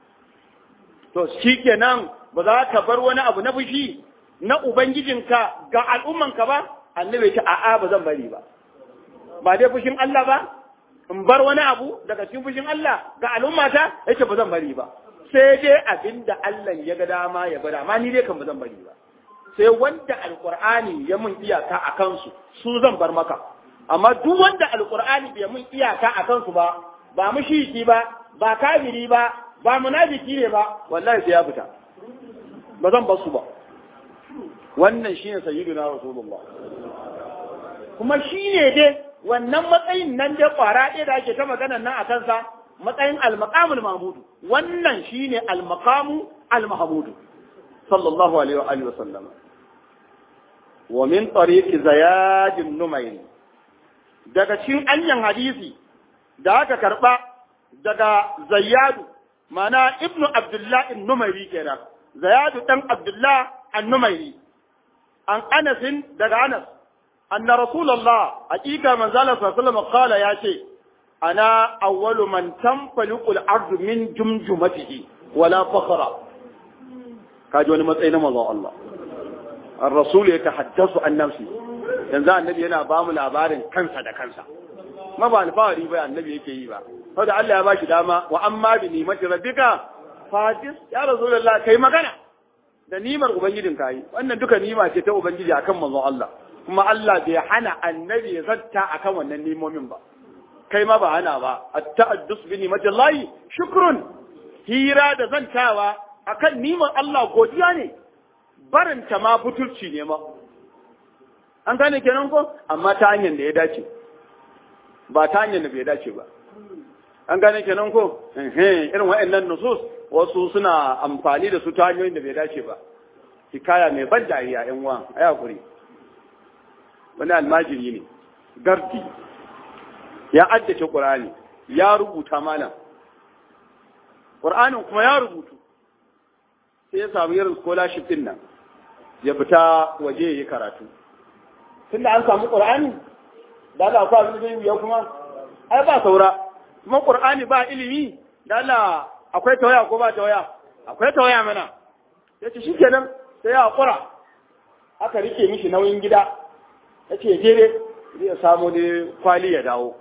to shikenan ba za ka bar wani abu na fushi na ubangijinka ga al'ummanka ba annabi ce a'a ba zan bari ba ba dai fushin Allah ba in bar wani abu daga cikin fushin Allah ga al'ummata yace ba zan bari ba sai dai abinda Allah ya ga dama ya bada amma ni dai kan ba zan bari ba sai wanda alqur'ani ya mun iyaka a kansu su zan bar maka amma duk wanda alqur'ani bai mun iyaka a kansu ba ba mushiki ba ba kafiri ba ba munafiki ne ba wallahi sai ya fita ba zan bar su ba wannan shine sayyiduna rasulullah kuma shine dai wannan matsayin nan da kwara ɗaya da ake ta magana nan a kansa matsayin al-maqamul mahmudu wannan shine al-maqamu al-mahmudu sallallahu alaihi wa alihi wa sallama wa min tariqi zayad numayr daga cikin anyan hadisi da aka karba daga zayyadu mana ibnu abdullah an-numayri kenan zayadu dan abdullah an-numayri an anasin daga anas أن رسول الله حقيقة من ذلك صلى الله عليه وسلم قال يا شيء أنا أول من تنفلق الأرض من جمجمته ولا فخر كاجون متأين مضى الله الرسول يتحدث عن نفسه yanzu annabi yana ba mu labarin kansa da kansa ma ba alfahari ba annabi yake yi ba saboda Allah ya bashi dama wa amma bi nimati rabbika fatis ya rasulullah kai magana da nimar ubangijin kai wannan duka nima ce ta ubangiji akan manzon Allah kuma Allah bai hana annabi ya zatta akan wannan nimomin ba kai ma ba hana ba at-ta'addus bi ni'matillahi shukrun hira da zantawa akan niman Allah godiya ne barinta ma butulci ne ma an gane kenan ko amma ta hanyar da ya dace ba ta hanyar da bai dace ba an gane kenan ko irin wa'annan nusus wasu suna amfani da su ta hanyoyin da bai dace ba hikaya mai ban dariya yan uwa ai hakuri wani almajiri ne gardi ya addace qur'ani ya rubuta malam qur'anin kuma ya rubutu sai ya samu irin scholarship din nan ya fita waje ya yi karatu tunda an samu qur'ani da Allah ko abin da zai ya kuma ai ba saura kuma qur'ani ba ilimi da Allah akwai tawaya ko ba tawaya akwai tawaya mana yace shikenan sai ya hakura aka rike mishi nauyin gida yace je dai zai samu ne kwali ya dawo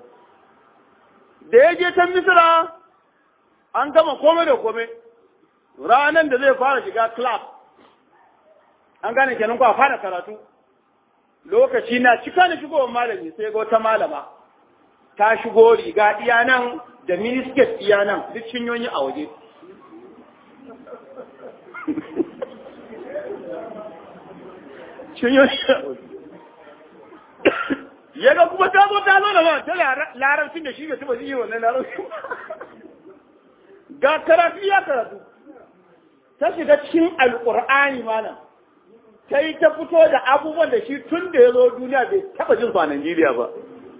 da ya je can misira an gama komai da komai ranar da zai fara shiga class an gane kenan ko a fara karatu lokaci na cika da shigowar malami sai ga wata malama ta shigo riga iya nan da minisket iya nan duk cinyoyi a waje cinyoyi a waje ya ga kuma ta zo ta zo da ba ta larabcin da shi ga tuba yi wannan larabcin ga karatu ya karatu ta shiga cikin alƙur'ani malam sai ta fito da abubuwan da shi tun da ya zo duniya bai taba jin su a Najeriya ba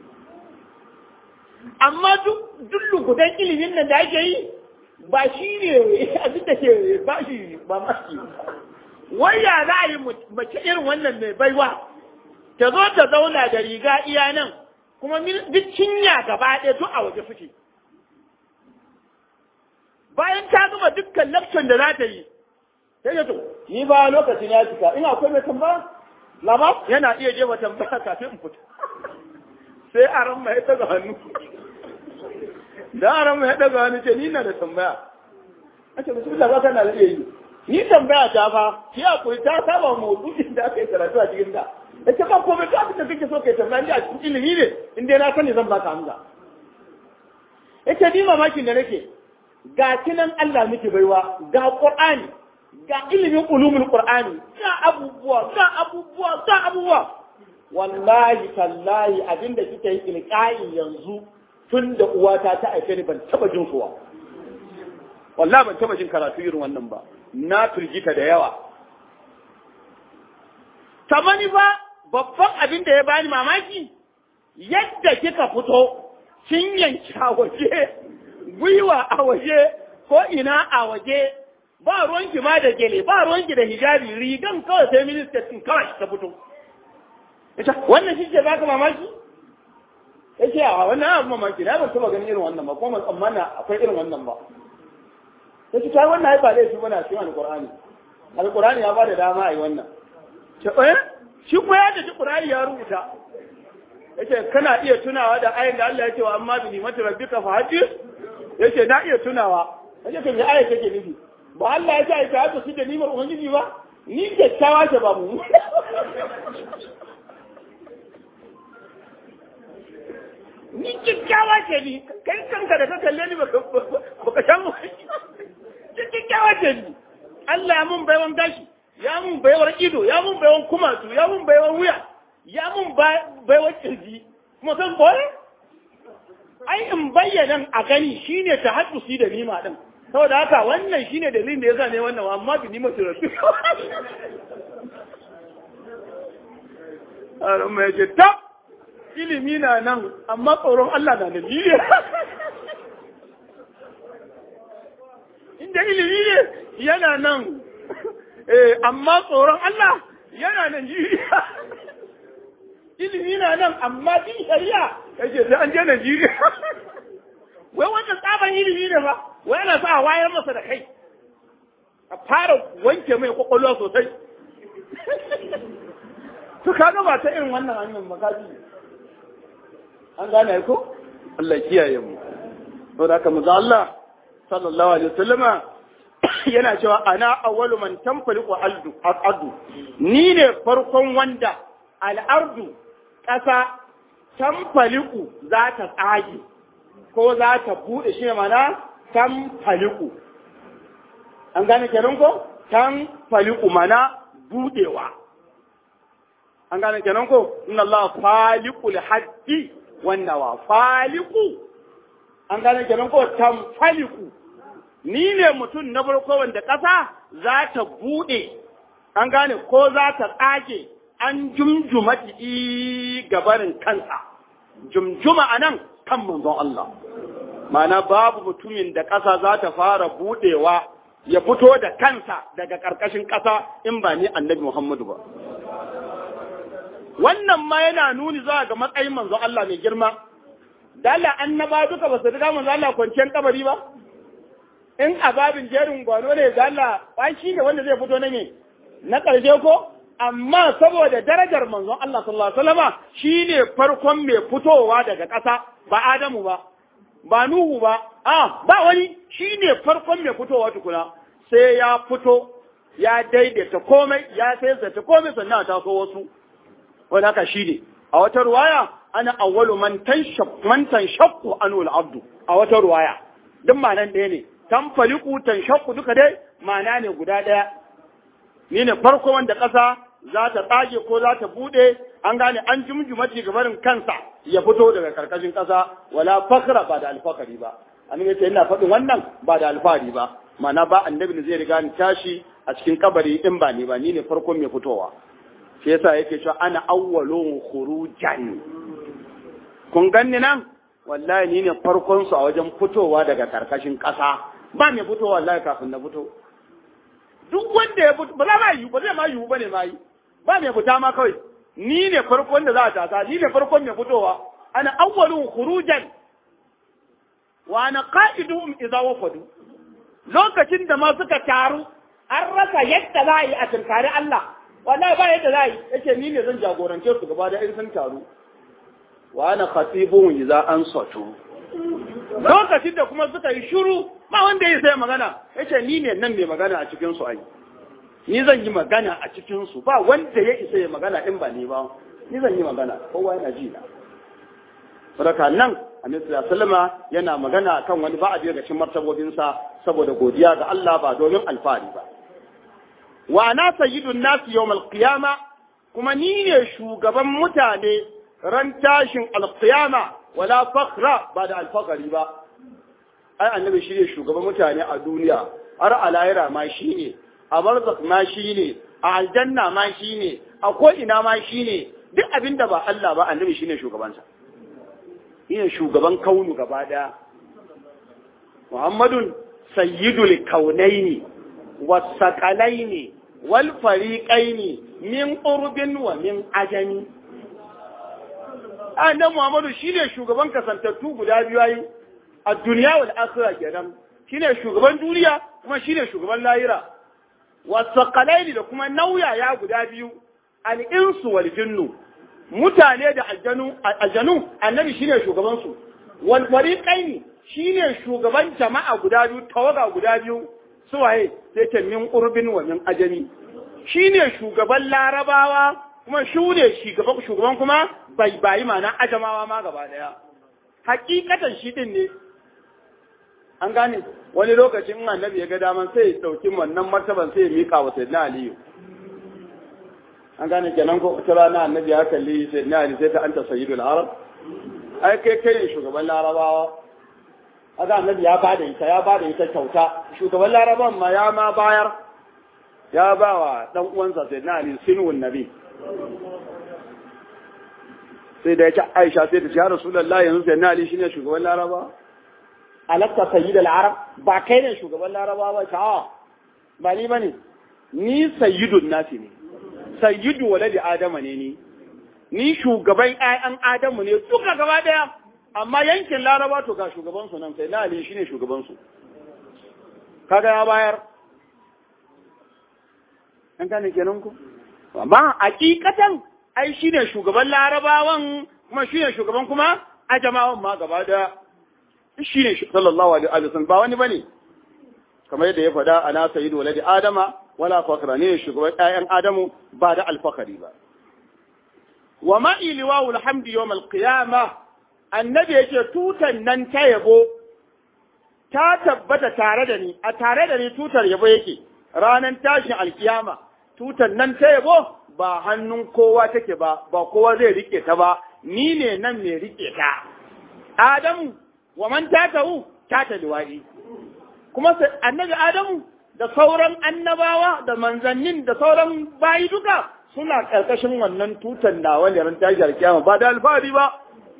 amma duk lugudan ilimin nan da ake yi ba shi ne abin da ke ba shi ba maski wai ya za a yi mace irin wannan mai baiwa ta zo ta zauna da riga iya nan kuma duk cinya gaba ɗaya duk a waje suke bayan ta gama dukkan lakcin da za ta yi sai ya to ni ba lokacin ya cika ina akwai mai tambaya lama yana iya jefa tambaya kafin in fita sai a ran mai daga hannu da a ran mai daga hannu ce ni na da tambaya a ce bismillah ba kana da iya yi ni tambaya ta fa ki hakuri ta saba maudu'in da aka yi karatu a cikin da da ce ba komai ta abin da kake so kai tambaya ni a cikin ilimi ne in dai na sani zan baka hamza yace ni mamakin da nake ga kinan Allah miki baiwa ga Qur'ani ga ilimin ulumul Qur'ani ga abubuwa ga abubuwa ga abubuwa wallahi tallahi abinda kike yi ilqa'i yanzu tun da uwata ta aife ni ban taba jin kuwa wallahi ban taba jin karatu irin wannan ba na firgita da yawa tamani ba babban abin da ya bani mamaki yadda kika fito kin yanki a waje gwiwa a waje ko ina a waje ba ruwanki ma da gele ba ruwanki da hijabi rigan kawai sai ministan din kawai ta fito ita wannan shi ke baka mamaki yace a wannan abu mamaki na ban taba ganin irin wannan ba kuma tsammana akwai irin wannan ba yace kai wannan ai ba laifi bane a cikin alqur'ani alqur'ani ya ba da dama ai wannan ce eh shi ko ya da qur'ani ya rubuta yace kana iya tunawa da ayin da Allah ya ce wa amma bi nimati rabbika fa hadith yace na iya tunawa yace kan ya aya take nufi ba Allah ya ce ai ta su da nimar ubangiji ba ni kyakkyawa ce ba mu ni kyakkyawa ce ni kai kanka da ka kalle ni baka shan mu kyakkyawa ce ni Allah ya mun baiwan gashi ya mun baiwar ido ya mun baiwan kumatu ya mun baiwar wuya ya mun baiwar kirji kuma san boye ai in bayyana a gani shine ta haddusi da nima din saboda haka wannan shine dalilin da yasa ne wannan amma bi nima su rasu Aron mai ce tab ilimi na nan amma tsoron Allah na nan ne inda ilimi ne yana nan eh amma tsoron Allah yana nan Najeriya ilimi na nan amma din shari'a kace sai an je Najeriya wai wannan tsaban ilimi ne fa wai yana sa wayar masa da kai a fara wanke mai kwakwalwa sosai to kaga ba ta irin wannan hanyar magaji an gane ko Allah kiyaye mu saboda haka manzo Allah sallallahu alaihi wasallama yana cewa ana awwalu man tanfaliqu aldu adu ni ne farkon wanda al'ardu ƙasa tanfaliqu za ta tsage ko za ta bude shi mana tanfaliqu an gane kenan ko tanfaliqu mana budewa an gane kenan ko inna Allah faliqul haddi wannawa faliqu an gane kenan ko tanfaliqu ni ne mutum na farko wanda ƙasa za ta buɗe, an gane ko za ta tsage an jumjuma i gabarin kansa, jumjuma a nan kan manzon Allah. Mana babu mutumin da ƙasa za ta fara buɗewa ya fito da kansa daga ƙarƙashin ƙasa in ba ni annabi Muhammadu ba. Wannan ma yana nuni zuwa ga matsayin manzon Allah mai girma. Dala annaba duka ba su riga manzon Allah kwanciyar kabari ba? in a babin jerin gwano ne ga Allah ba shi ne wanda zai fito na ne na ƙarshe ko amma saboda darajar manzon Allah sallallahu alaihi wasallama shine farkon mai fitowa daga ƙasa ba Adamu ba ba Nuhu ba a ba wani shine farkon mai fitowa tukuna sai ya fito ya daidaita komai ya sai ta komai sannan a taso wasu wanda haka shine a wata ruwaya ana awwalu man tanshaq man tanshaqqu anul abdu a wata ruwaya duk ma'anan ɗaya ne tanfaliku tanshaqqu duka dai ma'ana ne guda ɗaya ni ne farko wanda ƙasa za ta tsage ko za ta buɗe an gane an jumjumati gabarin kansa ya fito daga karkashin ƙasa wala fakra ba da alfakari ba an yace ina faɗin wannan ba da alfahari ba ma'ana ba annabi ne zai riga ni tashi a cikin kabari in ba ni ba ni ne farkon mai fitowa shi yasa yake cewa ana awwalun khurujan kun ganni nan wallahi ni ne farkon su a wajen fitowa daga karkashin ƙasa ba mai fitowa wallahi kafin na fito duk wanda ya fito ba za ma yi ba zai ma yi ba ne ma yi ba mai fita ma kawai ni ne farkon da za a tasa ni ne farkon mai fitowa ana awwalun khurujan wa ana qa'iduhum idza wafadu lokacin da ma suka taru an rasa yadda za a yi a tunkari Allah wallahi ba yadda za a yi yake ni ne zan jagorance su gaba da in sun taru wa ana khatibun idza ansatu lokacin da kuma suka yi shiru ba wanda ya sai magana yace ni ne nan mai magana a cikin su ai ni zan yi magana a cikin su ba wanda ya isa ya magana in ba ni ba ni zan yi magana kowa yana ji na saboda nan annabi sallama yana magana kan wani ba a daga cikin martabobinsa saboda godiya ga Allah ba domin alfahari ba wa ana sayyidun nasi yawmal qiyama kuma ni ne shugaban mutane ran tashin alqiyama wala fakhra ba da alfakari ba ai annabi shi ne shugaban mutane a duniya har a lahira ma shi ne a barzak ma shi ne a aljanna ma shi ne a ko ina ma shi ne duk abin da ba Allah ba annabi shi ne shugabansa shi ne shugaban kaunu gaba daya muhammadun sayyidul kaunaini wasaqalaini wal fariqaini min urbin wa min ajami annabi Muhammadu shine shugaban kasantattu guda biyu ayi a duniya wal akhirah kenan shine shugaban duniya kuma shine shugaban lahira wasaqalaini da kuma nauyaya guda biyu al insu wal jinnu mutane da aljanu aljanu annabi shine shugaban su wal fariqaini shine shugaban jama'a guda biyu tawaga guda biyu suwaye sai ce min urbin wa min ajami shine shugaban larabawa kuma shi ne shugaban kuma bai bayi mana ajamawa ma gaba daya hakikatan shi din ne an gane wani lokacin in annabi ya ga daman sai ya dauki wannan martaban sai ya mika wa sayyidina aliyu an gane kenan ko wata rana annabi ya kalli sayyidina ali sai ta anta sayyidul arab ai kai kai ne shugaban larabawa haka annabi ya bada ita ya bada ita kyauta shugaban larabawan ma ya ma bayar ya ba wa dan uwansa sayyidina ali sinwun nabi sai da ya ce aisha sai ta ce ya rasulallah yanzu sai na ali shine shugaban laraba alakta sayyid al-arab ba kai ne shugaban laraba ba ta ba ni bane ni sayyidun nasi ne sayyidu waladi adama ne ni ni shugaban ƴaƴan adamu ne duka gaba daya amma yankin laraba to ga shugaban su nan sai na ali shine shugaban su kaga ya bayar an gane kenan ku amma hakikatan ai shi ne shugaban larabawan kuma shi ne shugaban kuma ajamawan ma gaba da shi ne sallallahu alaihi wa sallam ba wani bane kamar yadda ya faɗa ana sayyidu waladi adama wala fakra ne shugaban ƴaƴan adamu ba da alfakari ba wa ma iliwa alhamdi yawm alqiyama annabi yake tutan nan ta yabo ta tabbata tare da ni a tare da ni tutar yabo yake ranan tashin alkiyama tutan nan ta yabo ba hannun kowa take ba ba kowa zai rike ta ba ni ne nan mai rike ta adamu wa man tatahu tata liwadi kuma annabi adamu da sauran annabawa da manzannin da sauran bayi duka suna karkashin wannan tutan nawa ne ran tashi kiyama ba da alfahari ba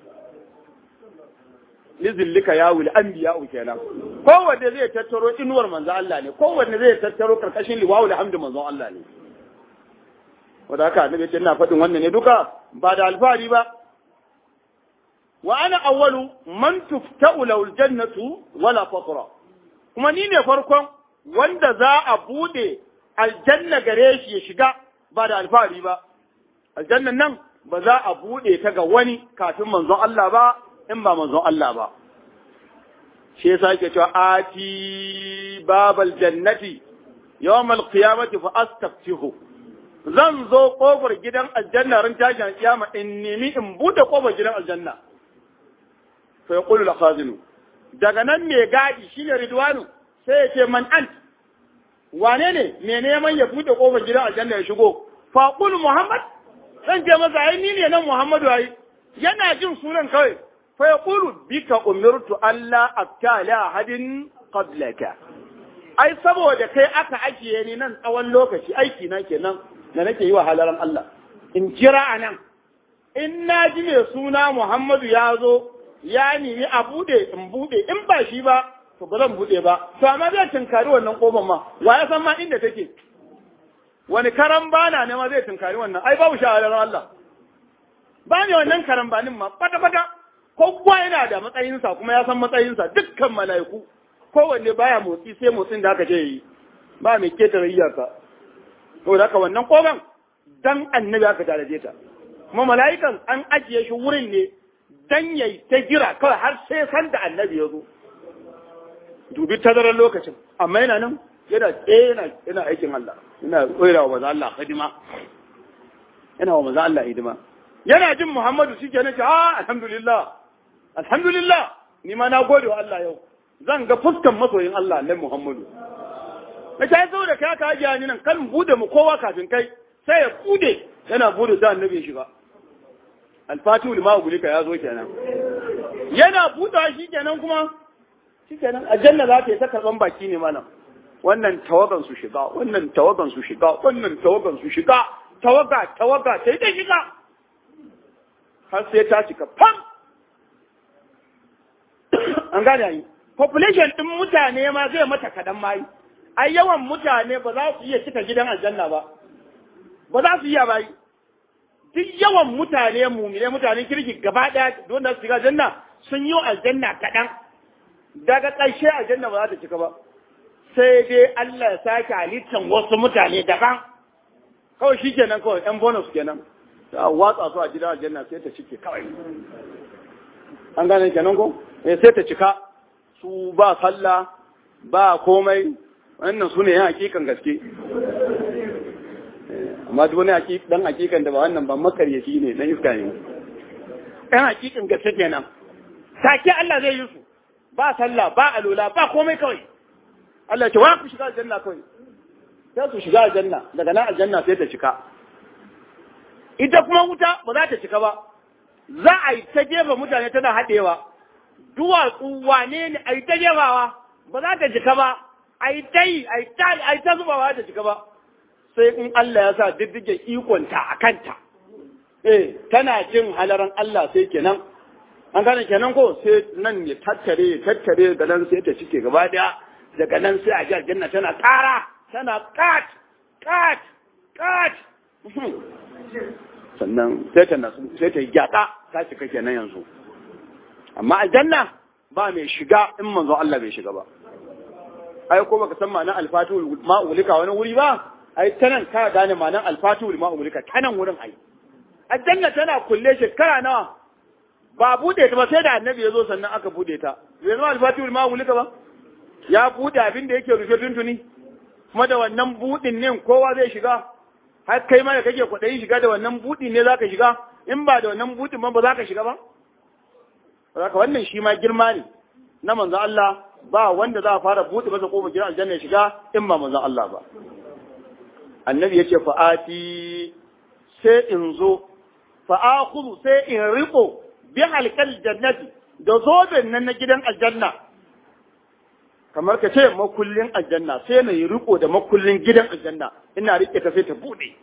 lizillika ya wuli anbiya kenan kowanne zai tattaro inuwar manzo Allah ne kowanne zai tattaro karkashin liwawul hamdu manzo Allah ne wadda haka annabi ce ina faɗin wannan ne duka ba da alfahari ba wa ana awwalu man tufta'u lahu aljannatu wala faqra kuma ni ne farkon wanda za a bude aljanna gare shi ya shiga ba da alfahari ba aljannan nan ba za a bude ta ga wani kafin manzon Allah ba in ba manzon Allah ba shi yasa yake cewa ati babal jannati yawmal qiyamati fa astaftihu zan zo kofar gidan aljanna ran tashin kiyama in nemi in bude kofar gidan aljanna fa yaqulu al-khazinu daga nan me gadi shine ridwanu sai ya ce man ant wane ne me neman ya bude kofar gidan aljanna ya shigo fa qul muhammad zan ce masa ai ni ne nan muhammadu ai yana jin sunan kawai fa yaqulu bika umirtu alla aktala ahadin qablaka ai saboda kai aka ajiye ni nan tsawon lokaci aiki na kenan da nake yi wa halaran Allah in jira a nan in na ji mai suna Muhammadu ya zo ya nemi a bude in bude in ba shi ba to ba zan bude ba to amma zai tunkari wannan kofar ma wa ya san ma inda take wani karan bana ne ma zai tunkari wannan ai babu shahadar Allah ba ne wannan karan banin ma kwata kwata kowa yana da matsayinsa kuma ya san matsayinsa dukkan mala'iku kowanne baya motsi sai motsin da aka ce yi ba mai ketare iyaka to da haka wannan kofar dan annabi aka taraje ta kuma mala'ikan an ajiye shi wurin ne dan yayi ta jira kawai har sai san da annabi ya zo dubi tazarar lokacin amma yana nan yana yana yana aikin Allah yana koyarwa wa manzo Allah hidima yana wa manzo Allah hidima yana jin Muhammadu shi kenan ce ah alhamdulillah alhamdulillah ni ma na gode wa Allah yau zan ga fuskan masoyin Allah nan Muhammadu na ta zo da kai ka ajiya ni nan kan bude mu kowa kafin kai sai ya bude yana bude da annabi ya shiga alfatihu lima gulika ya zo kenan yana buɗa shi kenan kuma shi kenan aljanna za ta yi ta karɓan baki ne malam wannan tawagan su shiga wannan tawagan su shiga wannan tawagan su shiga tawaga tawaga ta yi ta shiga har sai ta cika fam an gane yi population ɗin mutane ma zai mata kaɗan mayi ai yawan mutane ba za su iya cika gidan aljanna ba ba za su iya bayi duk yawan mutane mumine mutanen kirki gaba ɗaya don da su shiga aljanna sun yi aljanna kaɗan daga ƙarshe aljanna ba za ta cika ba sai dai Allah ya sake halittan wasu mutane daban kawai shi kenan kawai ɗan bonus kenan ta watsa su a gidan aljanna sai ta cike kawai an gane kenan ko eh sai ta cika su ba sallah ba komai wannan su ne yan hakikan gaske amma duk wani dan hakikan da ba wannan ba makaryaci ne na iska ne yan hakikan gaske kenan take Allah zai yi su ba sallah ba alula ba komai kawai Allah ya ce wa ku shiga aljanna kawai sai su shiga aljanna daga nan aljanna sai ta cika ita kuma wuta ba za ta cika ba za a yi ta jefa mutane tana haɗewa duwatsu wane ne a yi ta jefawa ba za ta cika ba a yi ta yi a yi ta zubawa ta cika ba sai in Allah ya sa diddige ikonta a kanta eh tana jin halaran Allah sai kenan an gane kenan ko sai nan ya tattare ya tattare daga nan sai ta cike gaba daya daga nan sai a ji aljanna tana ƙara tana kat kat kat sannan sai ta nasu sai ta yi gyada ta cika kenan yanzu amma aljanna ba mai shiga in manzo Allah bai shiga ba ai ko baka san ma'anar alfatul ma'ulika wani wuri ba ai tanan ka gane ma'anar alfatul ma'ulika tanan wurin ai aljanna tana kulle shekara nawa ba bude ta ba sai da annabi ya zo sannan aka bude ta bai zama alfatul ma'ulika ba ya bude abin da yake rufe tuntuni kuma da wannan budin ne kowa zai shiga har kai ma da kake kwaɗayi shiga da wannan budin ne zaka shiga in ba da wannan budin ba ba za ka shiga ba Saka wannan shi ma girma ne na manzo Allah ba wanda za a fara buɗe masa kofar gidan aljanna ya shiga in ba manzo Allah ba. Annabi ya ce fa'ati sai in zo, fa'akuzu sai in riko bi halkal jannati da zoben nan na gidan aljanna. Kamar ka ce makullin aljanna sai na yi riko da makullin gidan aljanna ina rike ta sai ta buɗe.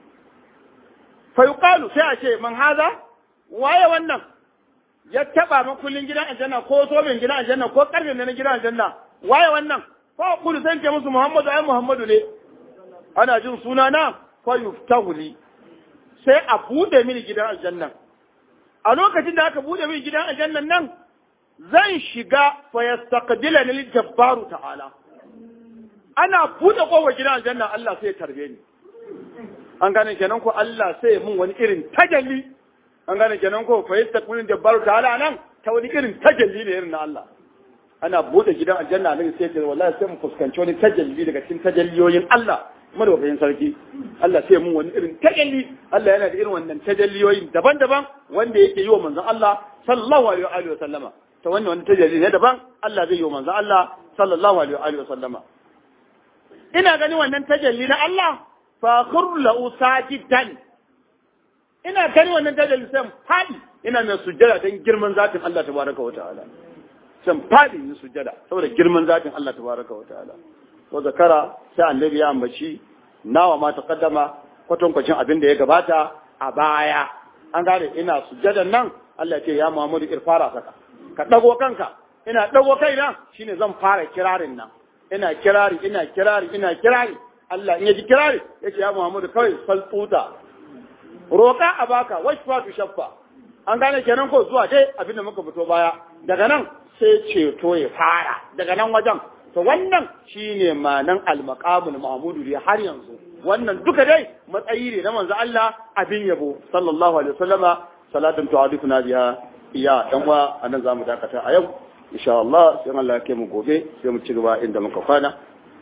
Fa sai a ce man haza waye wannan ya taba makullin gidan aljanna ko soben gidan aljanna ko karfin na gidan aljanna waye wannan fa kullu san ce musu muhammadu ai muhammadu ne ana jin suna na fa yuftahu li sai a bude mini gidan aljanna a lokacin da aka bude mini gidan aljannan nan zan shiga fa yastaqbilani lil jabbaru ta'ala ana bude kofar gidan aljanna Allah sai ya tarbe ni an gane kenan ko Allah sai mun wani irin tajalli an gane kenan ko fa yastaqbilun jabbaru ta'ala nan ta wani irin tajalli ne irin na Allah ana bude gidan aljanna ne sai ce wallahi sai mu fuskanci wani tajalli daga cikin tajalliyoyin Allah madaukakin sarki Allah sai mun wani irin tajalli Allah yana da irin wannan tajalliyoyin daban-daban wanda yake yi wa manzon Allah sallallahu alaihi wa sallama ta wannan wani tajalli ne daban Allah zai yi wa manzon Allah sallallahu alaihi wa sallama ina ganin wannan tajalli na Allah fa khurru lahu sajidan ina gani wannan tajalli sai fadi ina mai sujjada don girman zatin Allah tabaraka wa ta'ala san fadi yin sujjada saboda girman zatin Allah tabaraka wa ta'ala wa zakara sai annabi ya ambaci nawa ma taqaddama kwatankwacin abin da ya gabata a baya an gane ina sujjadan nan Allah ya ce ya Muhammadu irfara saka ka dago kanka ina dago kaina shine zan fara kirarin nan ina kirari ina kirari ina kirari Allah in yaji kirari yace ya Muhammadu kawai saltuta roka a baka washfa tu shaffa an gane kenan ko zuwa dai abin da muka fito baya daga nan sai ceto ya fara daga nan wajen to wannan shine manan al-maqamul mahmudu dai har yanzu wannan duka dai matsayi ne na manzo Allah abin yabo sallallahu alaihi wasallama salatun tu'adifuna biha iya dan wa anan zamu dakata a yau insha Allah sai Allah ya kai mu gobe sai mu ci gaba inda muka kwana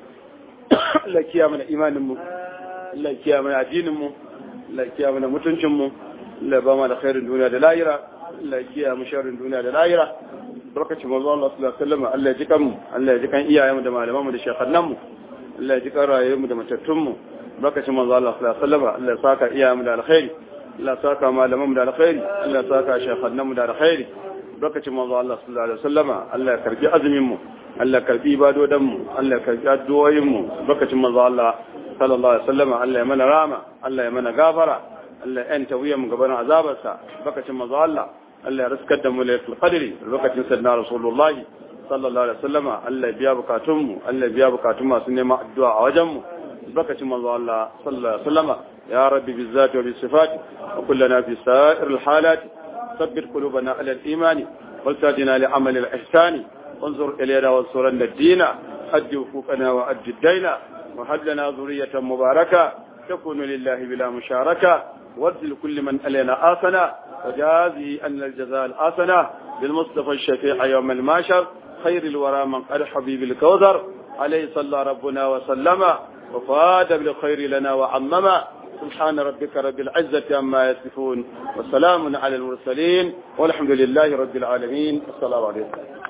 Allah kiya mana imanin mu Allah kiya mana addinin mu Allah kiya mana mutuncin mu Allah ba mu da khairin duniya da lahira Allah kiya mu sharrin duniya da lahira barkacin manzo Allah sallallahu alaihi wasallam Allah ya ji kan mu Allah ya ji kan iyayen mu da malaman mu da shekhannan mu Allah ya ji kan rayuwar mu da matattun mu barkacin manzo Allah sallallahu alaihi wasallam Allah ya saka iyayen mu da alkhairi Allah ya saka malaman mu da alkhairi Allah ya saka shekhannan mu da alkhairi barkacin manzo Allah sallallahu alaihi wasallam Allah ya karbi azumin mu Allah ya karbi ibadodan mu Allah ya karbi addu'o'in mu barkacin manzo Allah sallallahu alaihi wasallam Allah ya mana rama Allah ya mana gafara Allah ya enta wuyan mu gaban azabarsa barkacin manzo Allah Allah ya riskar da mu lailatul qadri lokacin sayyidina rasulullah sallallahu alaihi wasallam Allah ya biya bukatun mu Allah ya biya bukatun masu neman addu'a a wajen mu barkacin manzo Allah sallallahu alaihi wasallam ya rabbi bizzati wa bisifati wa kullana fi sa'iril halati ثبت قلوبنا على الإيمان والتادنا لعمل الإحسان وانظر إلينا وانصرنا الدين أد وفوقنا وأد الدين وهب لنا ذرية مباركة تكون لله بلا مشاركة وارزل كل من ألينا آسنا وجازي أن الجزاء الآسنة بالمصطفى الشفيع يوم الماشر خير الورى من قد حبيب الكوثر عليه صلى ربنا وسلم وفاد بالخير لنا وعمما سبحان ربك رب العزة عما يصفون وسلام على المرسلين والحمد لله رب العالمين السلام عليكم